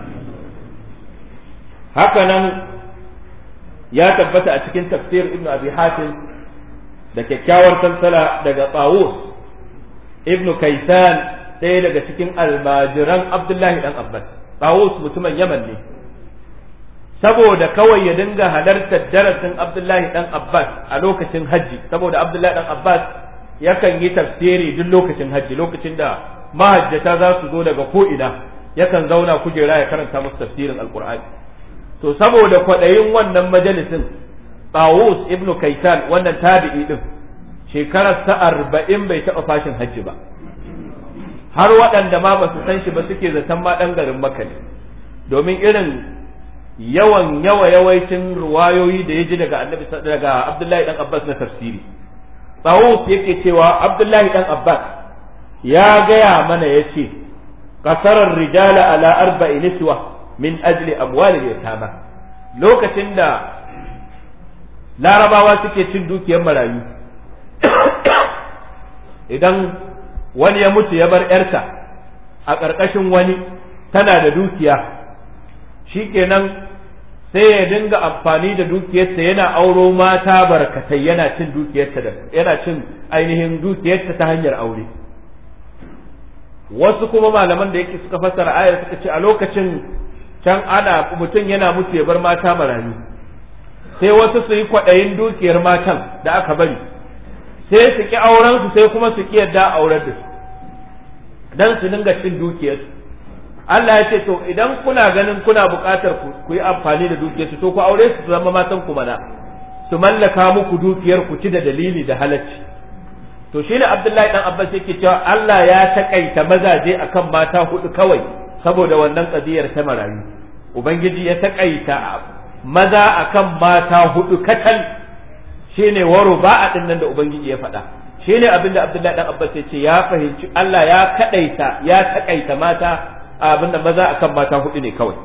Hakanan ya tabbata a cikin tafsir Ibn Abi Hatim da kyakkyawar sansala daga Tawus Ibn Kaisan ɗaya daga cikin almajiran Abdullahi ɗan Abbas, Tawus mutumin Yaman ne, saboda kawai ya dinga halartar darasin Abdullahi ɗan Abbas a lokacin hajji, saboda Abdullahi ɗan Abbas yakan yi tafsiri duk lokacin hajji, lokacin da mahajjata za su zo daga ko'ina, yakan zauna kujera ya karanta musu tafsirin Alƙur'ani. To, saboda kwaɗayin wannan majalisin, Tawus Ibn Kaitan wannan tabi'i ɗin, shekararsa arba'in bai taɓa fashin hajji ba. har waɗanda ma ba su san shi ba suke zaton ma ɗan garin maka ne domin irin yawan yawa yawaicin ruwayoyi da ya ji daga annabi daga abdullahi dan abbas na tafsiri tsawus yake cewa abdullahi dan abbas ya gaya mana ya ce kasarar rijala ala arba'i niswa min ajli amwali yatama lokacin da larabawa suke cin dukiyar marayu idan wani ya mutu ya bar ‘yarsa a ƙarƙashin wani tana da dukiya shi kenan sai ya dinga amfani da dukiyarsa yana auro mata barkatai yana cin dukiyarta da yana cin ainihin dukiyarta ta hanyar aure wasu kuma malaman da yake suka fassara ayar suka ce a lokacin can ana mutum yana mutu ya bar mata marayu sai wasu su yi kwaɗayin dukiyar matan da aka bari sai su ki auren su sai kuma su ki yadda aurar da su dan su dinga cin dukiyarsu Allah ya ce to idan kuna ganin kuna buƙatar ku yi amfani da dukiyarsu to ku aure su zama matan ku mana su mallaka muku dukiyar ku ci da dalili da halacci to shi ne Abdullahi dan Abbas yake cewa Allah ya takaita mazaje akan mata hudu kawai saboda wannan kadiyar ta marayu ubangiji ya takaita maza akan mata hudu katal shine waro ba a din nan da ubangiji ya faɗa shine abinda Abdullahi dan Abbas ya ce ya fahimci Allah ya kadaita ya takaita mata abinda maza akan mata hudu ne kawai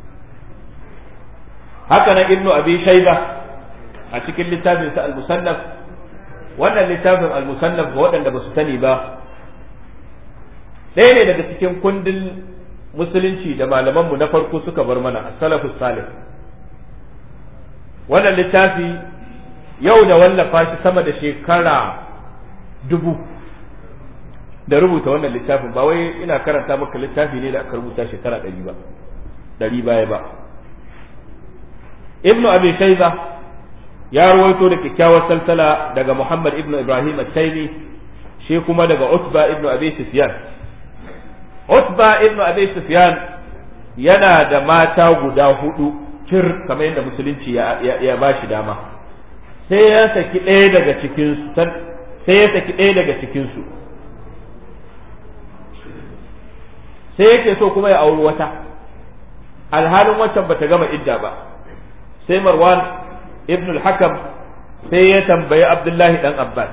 haka nan ibnu abi shayba a cikin littafin sa al-musannaf wannan littafin al-musannaf ga waɗanda ba su sani ba ɗaya ne daga cikin kundin musulunci da malamanmu na farko suka bar mana as-salafus salih wannan littafi yau da wallafa shi sama da shekara dubu da rubuta wannan littafin ba wai ina karanta maka littafi ne da aka rubuta shekara ɗari ba ɗari baya ba ibnu abi shayba ya rawaito da kyakkyawar salsala daga muhammad ibnu ibrahim at-taymi shi kuma daga utba ibnu abi sufyan utba ibnu abi sufyan yana da mata guda hudu kir kamar yadda musulunci ya, ya, ba shi dama sai ya saki ɗaya daga cikinsu sai ya saki ɗaya daga cikinsu sai yake so kuma ya auri wata alhalin waccan bata gama idda ba sai marwan ibn al-hakam sai ya tambayi abdullahi dan abbas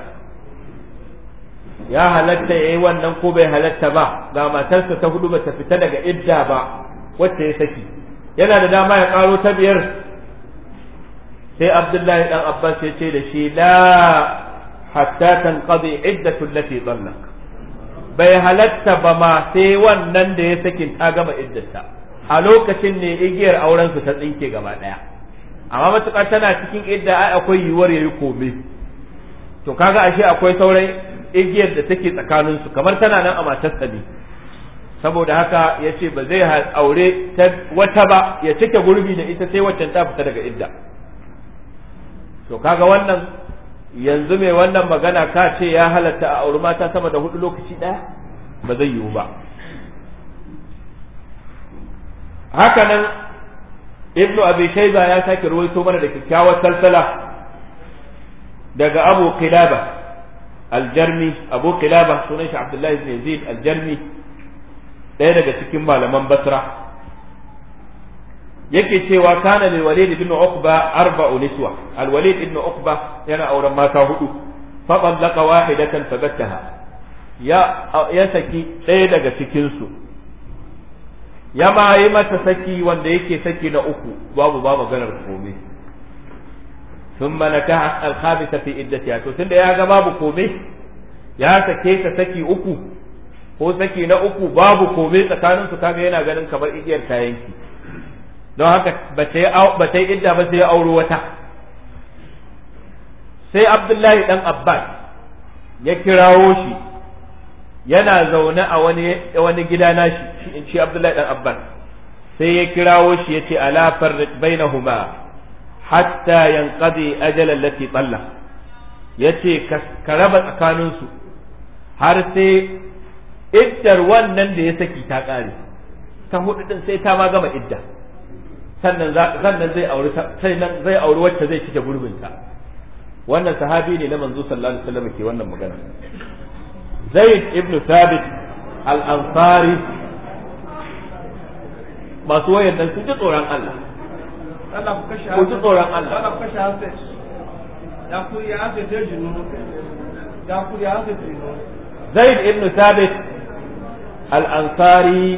ya halatta yayi wannan ko bai halatta ba ga matarsa ta hudu bata fita daga idda ba wacce ya saki yana da dama ya karo ta biyar sai abdullahi dan abbas ya ce da shi la hatta tanqadi iddatu allati dhallak bai halatta ba ma sai wannan da ya sakin ta gama iddata a lokacin ne igiyar auren su ta tsinke gaba daya amma matukar tana cikin idda ai akwai yiwuwar yayi kome to kaga ashe akwai sauran igiyar da take tsakanin su kamar tana nan a matarsa ne saboda haka ya ce ba zai aure wata ba ya cike gurbi da ita sai waccan ta fita daga idda to kaga wannan yanzu mai wannan magana ka ce ya halatta a auri mata sama da hudu lokaci ɗaya ba zai yiwu ba hakanan ibnu abi shayba ya sake ruwaito mana da kyakkyawar salsala daga abu qilaba aljarmi abu qilaba sunan shi abdullahi ibn yazid aljarmi ɗaya daga cikin malaman basra yake cewa kana lil walid ibn uqba arba'u niswa al walid ibn uqba yana auren mata hudu fa tallaqa wahidatan fabattaha ya ya saki ɗaya daga cikin su ya ma yi mata saki wanda yake saki na uku babu ba maganar komai thumma nakaha al khabitha fi iddatiha to tunda ya ga babu komai ya sake ta saki uku ko saki na uku babu komai tsakanin su kaga yana ganin kamar igiyar kayanki don haka ba ta yi idda ba sai ya auro wata sai abdullahi dan abbas ya kirawo shi yana zaune a wani wani gida na shi in shi abdullahi dan abbas sai ya kirawo shi ya ce ala farriq bainahuma hatta yanqadi ajal allati talla yace ka raba tsakaninsu har sai iddar wannan da ya saki ta kare ta hudu din sai ta ma gama idda sannan sannan zai auri sannan zai auri wacce zai cike gurbinta wannan sahabi ne na manzo sallallahu alaihi wasallam ke wannan magana Zaid ibn Thabit al-Ansari masu wayan nan sun ji tsoron Allah Allah ku kashe ku ji tsoron Allah Allah ku kashe hafe ya ku ya hafe ta jinu ya ku ya hafe ta jinu Zaid ibn Thabit al-Ansari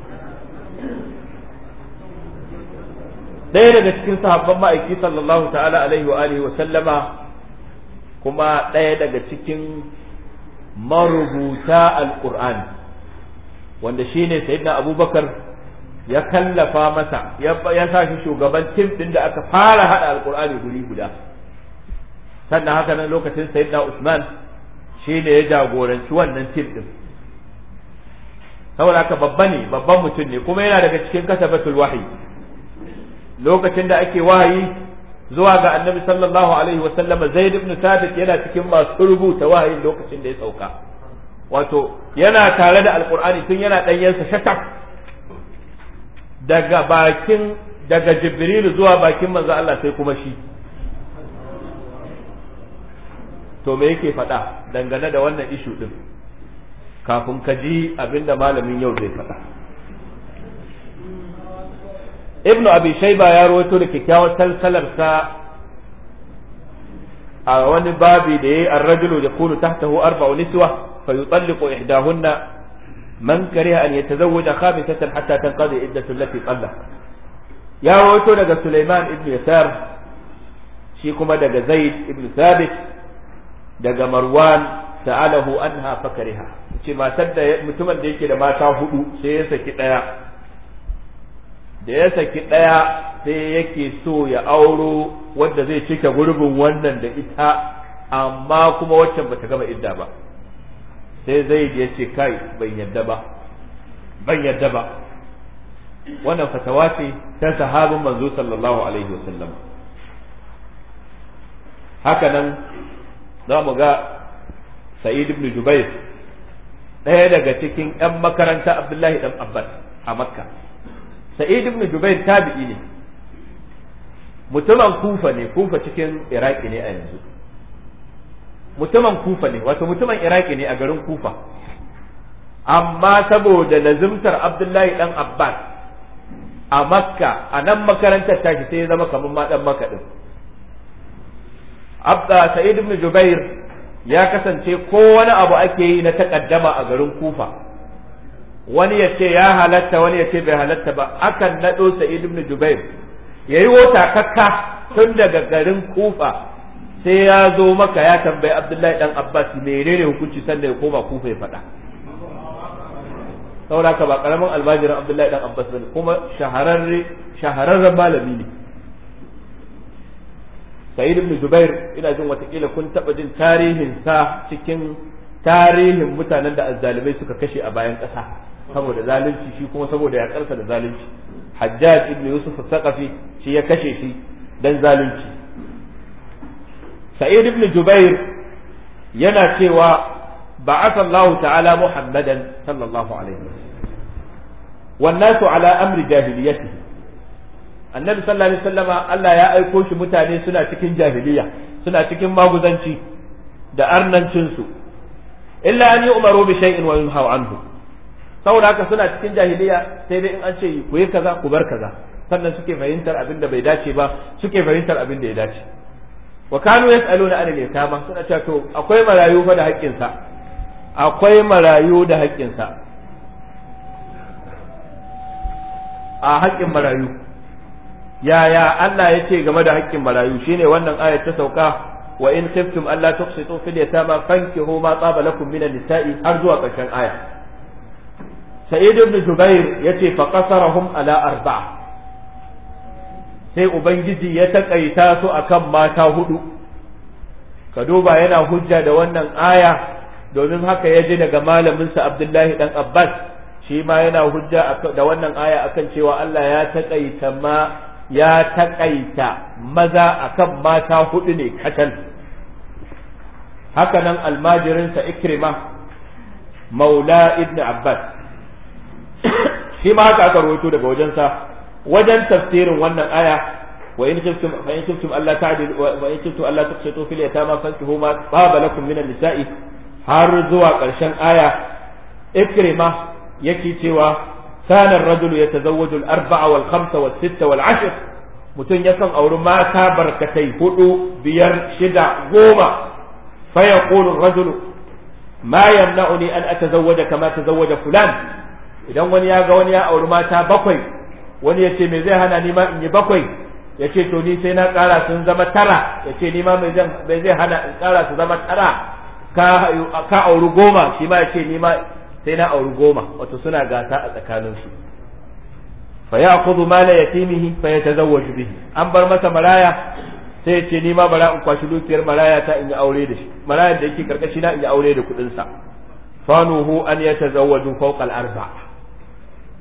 ɗaya daga cikin sahabban ma'aiki sallallahu ta'ala alaihi wa alihi wa sallama kuma ɗaya daga cikin marubuta alqur'ani wanda shine sayyidina abubakar ya kallafa masa ya sa shi shugaban tim din da aka fara hada alqur'ani guri guda sannan haka nan lokacin sayyidina usman shine ya jagoranci wannan tim din saboda haka babba ne babban mutum ne kuma yana daga cikin kasabatul wahyi lokacin da ake wahayi zuwa ga annabi sallallahu alaihi wa sallam zaid ibn thabit yana cikin masu rubuta wahayin lokacin da ya sauka wato yana tare da alqur'ani tun yana ɗanyensa shatak daga bakin daga jibril zuwa bakin manzo Allah sai kuma shi to me yake faɗa dangane da wannan ishu din kafin ka ji abinda malamin yau zai faɗa ibnu abi shayba ya rawaito da kyakkyawar salsalarsa a wani babi da yayi ar-rajulu yakunu tahtahu arba'u niswa fa yutalliqu ihdahunna man kariha an yatazawwaja khamisatan hatta tanqadi iddatu allati talaq ya rawaito daga Sulaiman ibn Yasar shi kuma daga Zaid ibn Thabit daga Marwan sa'alahu anha fakariha ce matar da mutumin da yake da mata hudu sai ya saki daya da ya saki daya sai yake so ya auro wanda zai cike gurbin wannan da ita amma kuma waccan bata gama idda ba sai zai ya ce kai ban yadda ba ban yadda ba wannan fatawa ce ta sahabin manzo sallallahu alaihi wasallam haka nan za mu ga sa'id ibn jubair ɗaya daga cikin 'yan makaranta abdullahi dan abbas a makka sa'id ibn jubair tabi'i ne mutumin kufa ne kufa cikin iraki ne a yanzu mutumin kufa ne wato mutumin iraki ne a garin kufa amma saboda lazimtar abdullahi dan abbas a makka a nan makarantar tashi sai ya zama kamar ma dan makka din abda sa'id ibn jubair ya kasance ko wani abu ake yi na takaddama a garin kufa wani ya ce ya halatta wani ya ce bai halatta ba akan naɗo sa'id ibn jubair ya yi wata kakka tun daga garin kufa sai ya zo maka ya tambayi abdullahi dan abbas menene hukunci sannan ya koma kufa ya faɗa saboda haka ba karamin almajirin abdullahi dan abbas bane kuma shahararre shahararren malami ne sa'id ibn jubair ina jin watakila kun taba jin tarihin sa cikin tarihin mutanen da azzalimai suka kashe a bayan ƙasa saboda zalunci shi kuma saboda ya karsa da zalunci hajjaj ibn yusuf saqafi shi ya kashe shi dan zalunci sa'id ibn jubair yana cewa بعث الله تعالى محمدا صلى الله عليه وسلم والناس على امر جاهليته annabi sallallahu alaihi wasallama Allah ya aiko shi mutane suna cikin jahiliya suna cikin maguzanci da arnancin su illa an yu'maru bi shay'in wa yunhaw anhu saboda haka suna cikin jahiliya sai dai in an ce ku yi kaza ku bar kaza sannan suke fahimtar abin da bai dace ba suke fahimtar abin da ya dace wa kanu yas'aluna an al-yatama suna cewa to akwai marayu fa da haƙƙinsa akwai marayu da haƙƙinsa a haƙƙin marayu yaya Allah ya ce game da haƙƙin marayu shine wannan ayat ta sauka wa in khiftum alla tuqsitu fil yatama fankihu ma taba lakum minan nisa'i har zuwa ƙarshen aya Sa'id ibn Jubair yace fa qasarahum ala arba'a sai ubangiji ya takaita su akan mata hudu ka duba yana hujja da wannan aya domin haka ya ji daga malaminsa Abdullahi dan Abbas shi ma yana hujja da wannan aya akan cewa Allah ya taƙaita ma ya taƙaita maza akan mata hudu ne katal haka nan almajirinsa Ikrima maula ibn Abbas shi ma haka aka rawaito daga wajensa wajen tafsirin wannan aya wa in khiftum fa in khiftum alla ta'dilu wa in khiftum alla tuqsitu fil yatama fankihu ma taba lakum min an-nisa'i har zuwa ƙarshen aya ikrima yake cewa kana ar-rajulu yatazawwaju al-arba'a wal khamsa wal sitta wal ashr mutum yakan auri mata barkatai hudu biyar shida goma fa yaqulu ar-rajulu ma yamna'uni an atazawwaja kama tazawwaja fulan idan wani ya ga wani ya auri mata bakwai wani ya ce me zai hana ni ma in yi bakwai ya ce to ni sai na ƙara sun zama tara ya ce ni ma me zai hana in ƙara su zama tara ka auri goma shi ma ya ce ni ma sai na auri goma wato suna gasa a tsakaninsu fa ya kudu mala yatimihi fa ya tazawwaju bihi an bar masa maraya sai ya ce ni ma bara in kwashi dukiyar maraya ta in yi aure da shi marayar da yake karkashi na in yi aure da kuɗin sa fanuhu an ya tazawwaju fawqa al-arba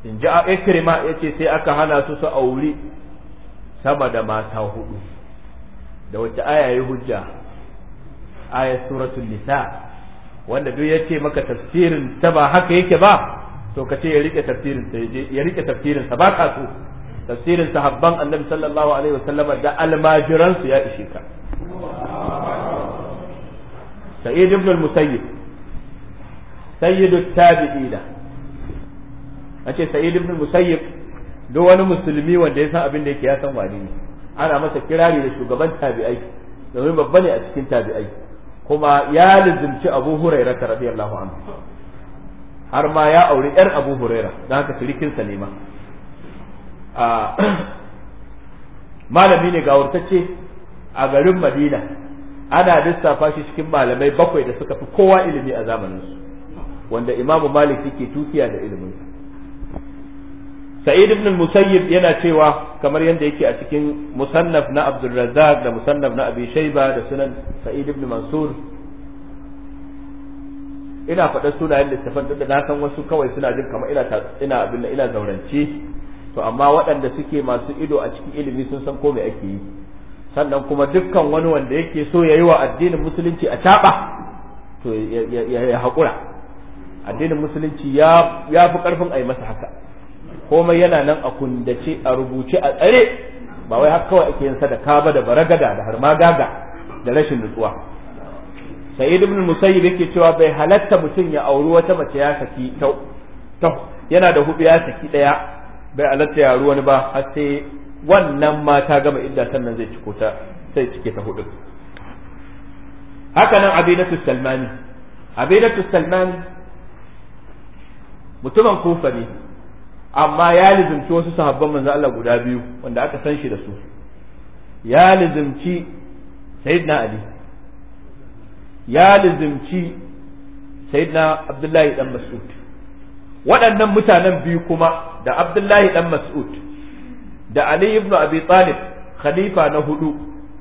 in ji ikrima yace sai aka hana su su auri sama da mata hudu da wace aya ya hujja ayat suratul nisa wanda duk yace maka tafsirin ta ba haka yake ba to ka ce ya rike tafsirin sa ya rike tafsirin sa ba ka so tafsirin sahabban annabi sallallahu alaihi wasallama da almajiran su ya ishe ka sa'id ibn al-musayyib sayyidu tabi'ina ace sa'id ibn al-musayyib duk wani musulmi wanda ya san abin da yake ya san wani ne ana masa kirari da shugaban tabi'ai domin babba ne a cikin tabi'ai kuma ya lizimci abu huraira ta radiyallahu anhu har ma ya auri yar abu huraira don haka sirikinsa ne ma malami ne gawurtacce a garin madina ana lissafa shi cikin malamai bakwai da suka fi kowa ilimi a zamaninsu wanda imamu malik yake tukiya da iliminsa sa'id ibn musayyib yana cewa kamar yadda yake a cikin musannaf na abdulrazzaq da musannaf na abi shayba da sunan sa'id ibn mansur ina faɗa sunayen littafan da na san wasu kawai suna jin kamar ina ina abin da ina zaurance to amma waɗanda suke masu ido a cikin ilimi sun san ko me ake yi sannan kuma dukkan wani wanda yake so ya yi wa addinin musulunci a caɓa to ya haƙura addinin musulunci ya fi ƙarfin a yi masa haka komai yana nan a kundace a rubuce a tsare ba wai haka kawai ake yin sadaka ba da baragada da har magaga da rashin nutsuwa sa'id ibn musayyib yake cewa bai halatta mutum ya auri wata mace ya saki ta yana da hudu ya saki daya bai halatta ya auri wani ba har sai wannan ma ta gama idda sannan zai ciko ta sai cike ta hudu haka nan abidatu salmani abidatu salman mutumin kufa ne amma ya lizimci wasu sahabban manzo Allah guda biyu wanda aka san shi da su ya lizimci sayyidina ali ya lizimci sayyidina abdullahi dan mas'ud waɗannan mutanen biyu kuma da abdullahi dan mas'ud da ali ibn abi talib khalifa na hudu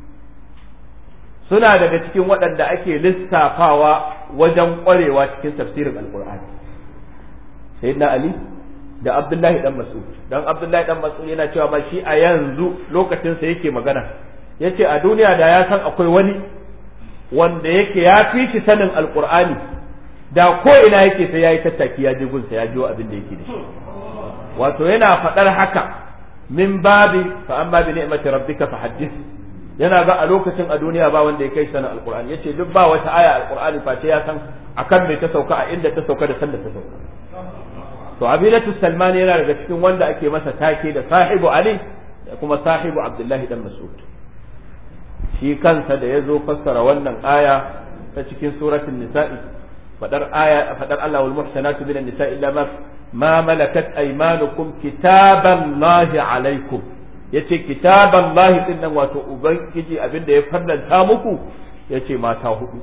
suna daga cikin waɗanda ake lissafawa wajen ƙwarewa cikin tafsirin alqur'ani sayyidina ali da Abdullahi dan Mas'ud dan Abdullahi dan Mas'ud yana cewa ba shi a yanzu lokacin sa yake magana yace a duniya da ya san akwai wani wanda yake ya fi shi sanin alqur'ani da ko ina yake sai yayi tattaki ya je gunsa ya jiwo abin da yake da shi wato yana faɗar haka min babi fa amma bi ni'mati rabbika fa haddith yana ga a lokacin a duniya ba wanda ya kai sanin alqur'ani yace duk ba wata aya alqur'ani face ya san akan me ta sauka a inda ta sauka da sanda ta sauka to abilatu salmani yana daga cikin wanda ake masa take da sahibu ali da kuma sahibu abdullahi dan mas'ud shi kansa da ya zo fassara wannan aya ta cikin suratul nisa'i fadar aya fadar Allah wal muhsanatu minan nisa'i illa ma ma malakat aymanukum kitaballahi alaikum yace kitaballahi din nan wato ubangiji abinda ya farlanta muku yace mata hudu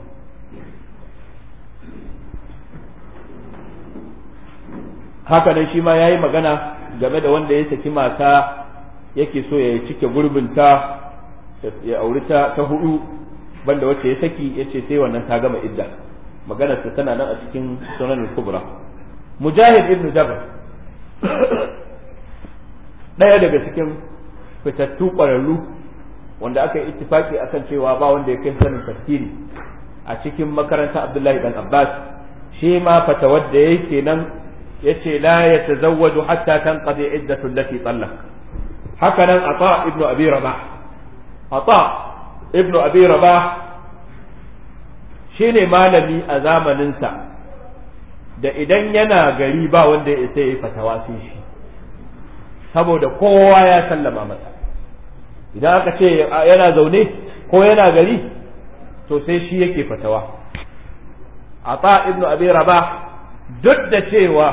haka nan shi ma yayi magana game da wanda ya saki mata yake so ya cike gurbinta ya auri ta ta hudu banda wacce ya saki yace sai wannan ta gama idda maganar ta tana nan a cikin sunan kubra mujahid ibn jabr daya daga cikin fitattu ƙwararru wanda aka yi ittifaki akan cewa ba wanda ya kai sanin tafsiri a cikin makaranta abdullahi dan abbas shi ma fatawar da yake nan yace la yatazawwaju hatta tanqadi iddatu allati talaq haka nan ata ibnu abi rabah ata ibnu abi rabah shine malami a zamaninsa da idan yana gari ba wanda ya isa yi fatawa sai shi saboda kowa ya sallama masa idan aka ce yana zaune ko yana gari to sai shi yake fatawa ata ibnu abi rabah duk da cewa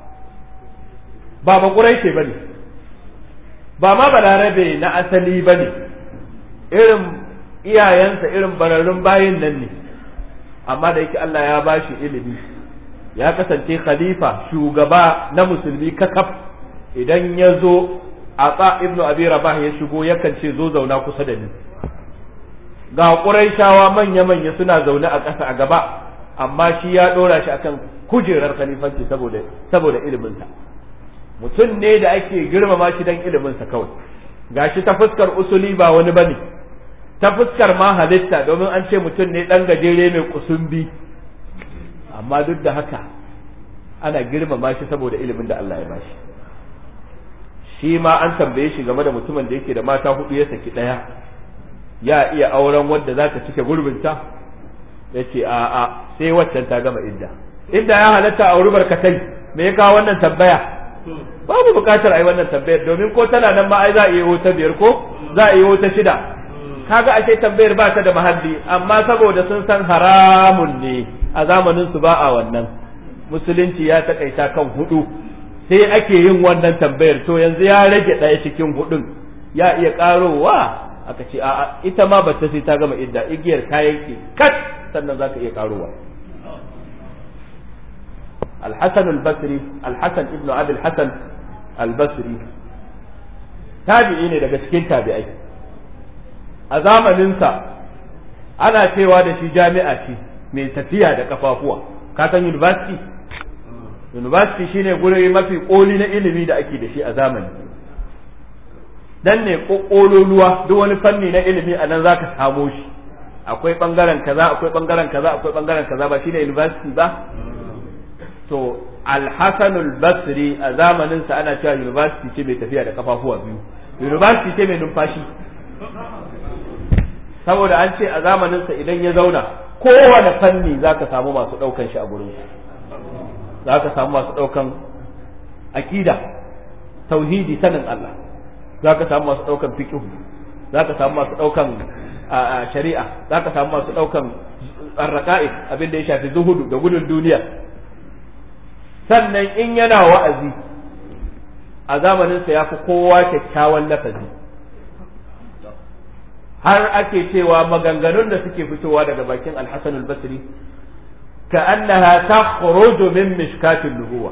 ba bakurai ce bane ba ma balarabe na asali bane irin iyayensa irin bararrun bayin nan ne amma da yake Allah ya bashi ilimi ya kasance khalifa shugaba na musulmi kakaf idan ya zo a ibnu abi rabah ya shigo yakan ce zo zauna kusa da ni ga ƙuraishawa manya-manya suna zaune a ƙasa a gaba amma shi ya ɗora shi akan kujerar khalifanci saboda saboda iliminsa mutum ne da ake girmama shi dan iliminsa kawai gashi ta fuskar usuli ba wani bane ta fuskar ma halitta domin an ce mutum ne dan gajere mai kusumbi amma duk da haka ana girmama shi saboda ilimin da Allah ya bashi shi ma an tambaye shi game da mutumin da yake da mata hudu ya saki daya ya iya auren wadda za ta cike gurbinta ya ce a'a sai waccan ta gama idda idda ya halatta a wuri barkatai me ya kawo wannan tambaya babu bukatar a yi wannan tambayar domin ko tana nan ma ai za a yi wata biyar ko za a yi wata shida kaga ashe tambayar ba ta da mahalli amma saboda sun san haramun ne a zamanin su ba a wannan musulunci ya takaita kan hudu sai ake yin wannan tambayar to yanzu ya rage ɗaya cikin hudun ya iya karowa aka ce a'a ita ma bata sai ta gama idda igiyar kayan ki kat sannan zaka iya karowa الحسن البصري الحسن ابن ابي الحسن البصري tabi'i ne daga cikin tabi'ai a zamaninsa ana cewa da shi jami'a ce mai tafiya da kafafuwa ka san university university shine guri mafi koli na ilimi da ake da shi a zamani dan ne kololuwa duk wani fanni na ilimi a nan zaka samo shi akwai bangaren kaza akwai bangaren kaza akwai bangaren kaza ba shine university ba to al-hasan al-basri a zamanin sa ana cewa university ce mai tafiya da kafafuwa biyu university ce mai numfashi saboda an ce a zamanin sa idan ya zauna kowane fanni zaka samu masu daukan shi a gurin zaka samu masu daukan akida tauhidi sanin Allah zaka samu masu daukan fiqh zaka samu masu daukan shari'a zaka samu masu daukan arraqa'i abin da ya shafi zuhudu da gudun duniya sannan in yana wa'azi a zamaninsa ya fi kowa kyakkyawan lafazi har ake cewa maganganun da suke fitowa daga bakin alhassan al-basri ka annaha takhruju min mishkatin nubuwa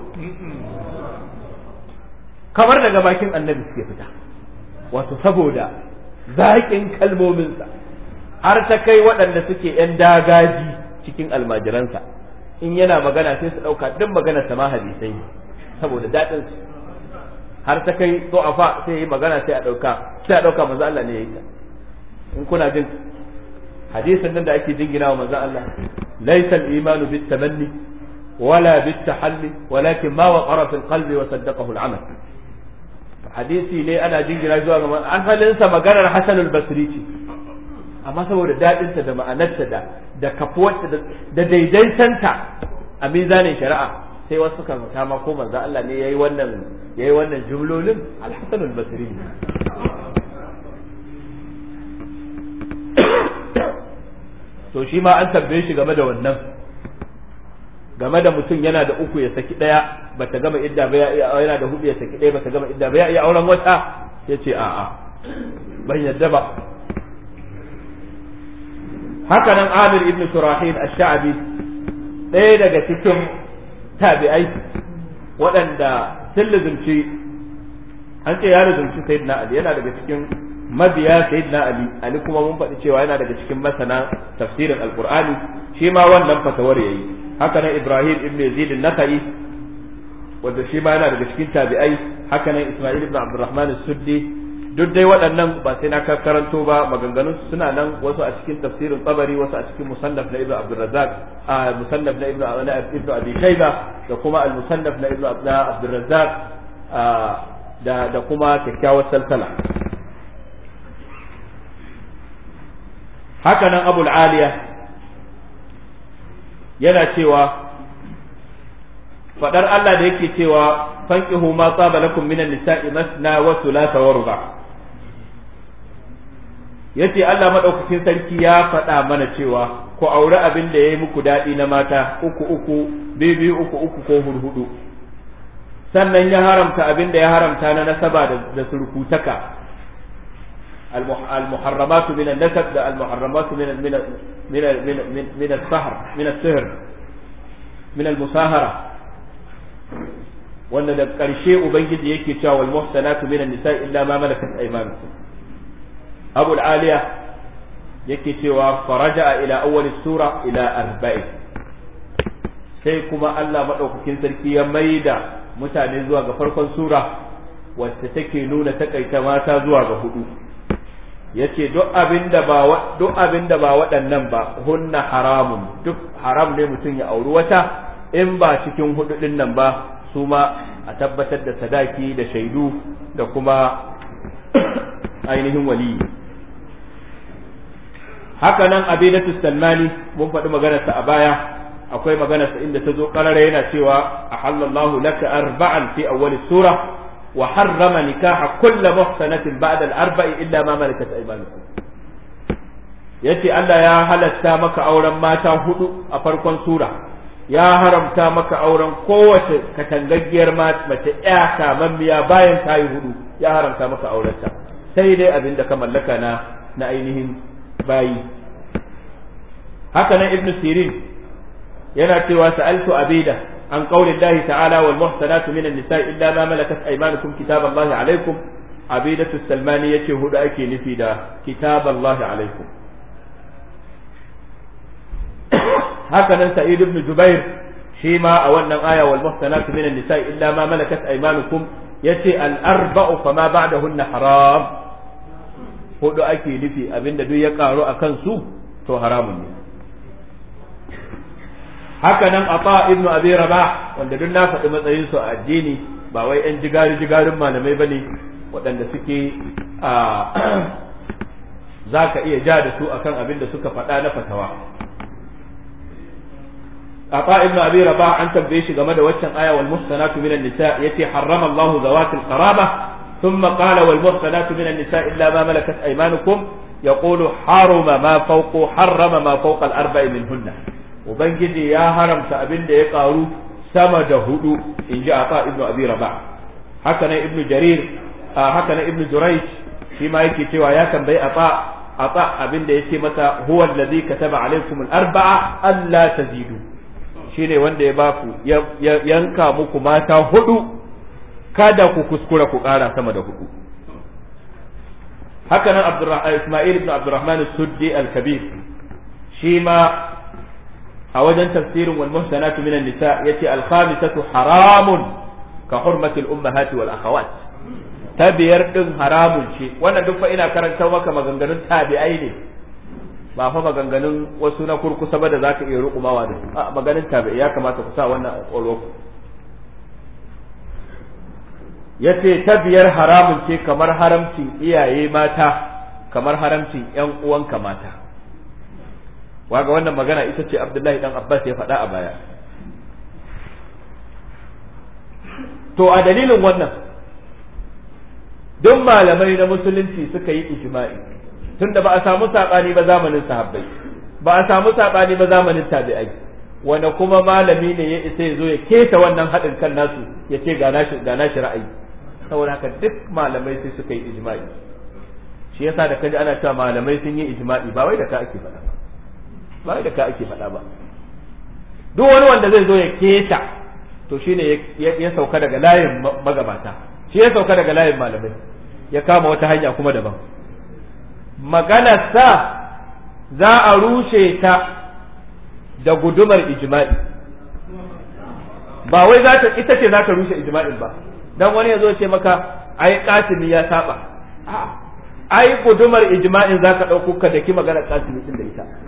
kamar daga bakin annabi suke fita wato saboda zaƙin kalmominsa har ta kai waɗanda suke ‘yan dagaji cikin almajiransa in yana magana sai su ɗauka duk magana sama hadisai saboda daɗin su har ta kai fa sai yi magana sai a ɗauka sai a ɗauka manzo Allah ne ya yi ta in kuna jin hadisin nan da ake jingina wa manzo Allah laysa al-imanu bit tamanni wala bit tahalli walakin ma waqara fil qalbi wa saddaqahu al-amal hadisi ne ana jingina zuwa ga asalinsa maganar Hasan al-Basri ce amma saboda daɗinta da ma'anarta da da kafuwarta da daidaitanta a mizanin shari'a sai wasu suka zata ma ko manzo Allah ne yayi wannan yayi wannan jumlolin al-Hasan al-Basri to shi ma an tambaye shi game da wannan game da mutum yana da uku ya saki daya bata gama idda ba ya yana da hudu ya saki daya bata gama idda ba ya iya auren wata yace a'a ban yadda ba haka nan Amir ibn Shurahil ash-Sha'bi ɗaya daga cikin tabi'ai waɗanda sun lizumci an ce ya lizumci Sayyidina Ali yana daga cikin mabiya Sayyidina Ali Ali kuma mun faɗi cewa yana daga cikin masana tafsirin Al-Qur'ani shi ma wannan fatawar yayi haka nan Ibrahim ibn Yazid an-Nakhai wanda shi ma yana daga cikin tabi'ai haka nan Isma'il ibn Abdurrahman as-Suddi duk dai waɗannan ba sai na karanto ba maganganun suna nan wasu a cikin tafsirin tsabari wasu a cikin musannaf na ibnu abdurrazzaq a musannaf na ibnu ibnu abi shayba da kuma al musannaf na ibnu abdurrazzaq da da kuma kyakkyawar salsala haka nan abul aliya yana cewa fadar Allah da yake cewa fankihu ma tsaba lakum minan nisa'i masna wa thulatha wa ruba' yace Allah madaukakin sarki ya faɗa mana cewa ku aure abin da yayi muku daɗi na mata uku uku biyu biyu uku uku ko hurhudu sannan ya haramta abin da ya haramta na nasaba da surkutaka المحرمات من النسب ده المحرمات من من من من من, من السهر من السهر من المساهرة وأن ده قرشي أبنجد يكي تشاو والمحسنات من النساء إلا ما ملكت أيمانكم أبو العالية yake cewa faraja ila awwal sura ila arba'in sai kuma Allah madaukakin sarki ya maida mutane zuwa ga farkon sura wacce take nuna takaita mata zuwa ga hudu yace duk abinda ba duk abinda ba waɗannan ba hunna haramun duk haram ne mutum ya auri wata in ba cikin hudu din nan ba su ma a tabbatar da sadaki da shaidu da kuma ainihin waliyi haka nan abidatu salmani mun faɗi maganarsa a baya akwai maganarsa inda ta zo ƙarara yana cewa a halallahu laka arba'an fi awwali sura wa harrama nikaha kulli muhsanatin ba'da al-arba'i illa ma malakat aymanukum yace Allah ya halatta maka auren mata hudu a farkon sura ya haramta maka auren kowace katangaggiyar mace ya kamammiya bayan ta yi hudu ya haramta maka aurenta sai dai abin da ka mallaka na na ainihin bayi haka nan ibnu sirin yana cewa sa'altu abida an qawli Allah ta'ala wal muhsanatu minan nisa'i illa ma malakat aymanukum kitaballahi alaikum abidatu salmani yace hudu ake nufi da kitaballahi alaikum haka nan sa'id ibn jubair shi ma a wannan aya wal muhsanatu minan nisa'i illa ma malakat aymanukum yace al arba'u fama ba'dahunna haram hudu ake nufi abinda duk ya karu akan su to haramun ne haka nan ata ibnu abi rabah wanda duk na faɗi matsayin su a addini ba wai yan jigari jigarin malamai bane waɗanda suke a za ka iya ja da su akan abin da suka faɗa na fatawa ata ibnu abi rabah an tambaye shi game da waccan aya wal muhsanatu minan nisa yace harrama Allahu zawatil qaraba ثم قال والمحصنات من النساء إلا ما ملكت أيمانكم يقول حرم ما فوق حرم ما فوق الأربع منهن وبنجي يا هرم سأبن دي قارو سما هدو إن جاء عطاء ابن أبي رباح هكذا ابن جرير آه هكذا ابن جريج فيما يكي تيوا يا كان بي عطاء عطاء أبن دي متى هو الذي كتب عليكم الأربعة ألا تزيدوا shine wanda ya baku ya yanka muku mata hudu kada ku kuskura ku ƙara sama da hudu haka nan Ismail ibn Abdurrahman Suddi al-Kabir shi ma a wajen tafsirin wal muhsanatu minan nisa yace al-khamisatu haramun ka hurmati al-ummahati wal akhawat ta biyar din haramun ce wannan duk fa ina karanta maka maganganun tabi'ai ne ba fa maganganun wasu na kurkusa ba da zaka iya rukumawa da su a maganin tabi'ai ya kamata ku sa wannan a ƙwaƙwalwarku ya ce ta biyar haramun ce kamar haramcin iyaye mata kamar haramcin ‘yan uwanka mata waga wannan magana ita ce abdullahi dan abbas ya faɗa a baya to a dalilin wannan duk malamai na musulunci suka yi ijma'i tunda ba a samu saɓani ba zamanin sahabbai ba a samu saɓani ba zamanin tabi'ai wanda kuma malami ne ya isa ya zo ya keta wannan haɗin kan nasu ya ce ga nashi ra'ayi saboda haka duk malamai sai suka yi ijma'i shi yasa da kaji ana cewa malamai sun yi ijma'i ba wai da ka ake faɗa ba ba wai da ka ake faɗa ba duk wani wanda zai zo ya keta to shine ya sauka daga layin magabata shi ya sauka daga layin malamai ya kama wata hanya kuma daban maganarsa za a rushe ta da gudumar ijma'i ba wai za ta ita ce za ta rushe ijma'in ba dan wani ya zo ce maka ai kasimi ya saba ai gudumar ijma'in zaka dauko ka daki magana kasimi din da ita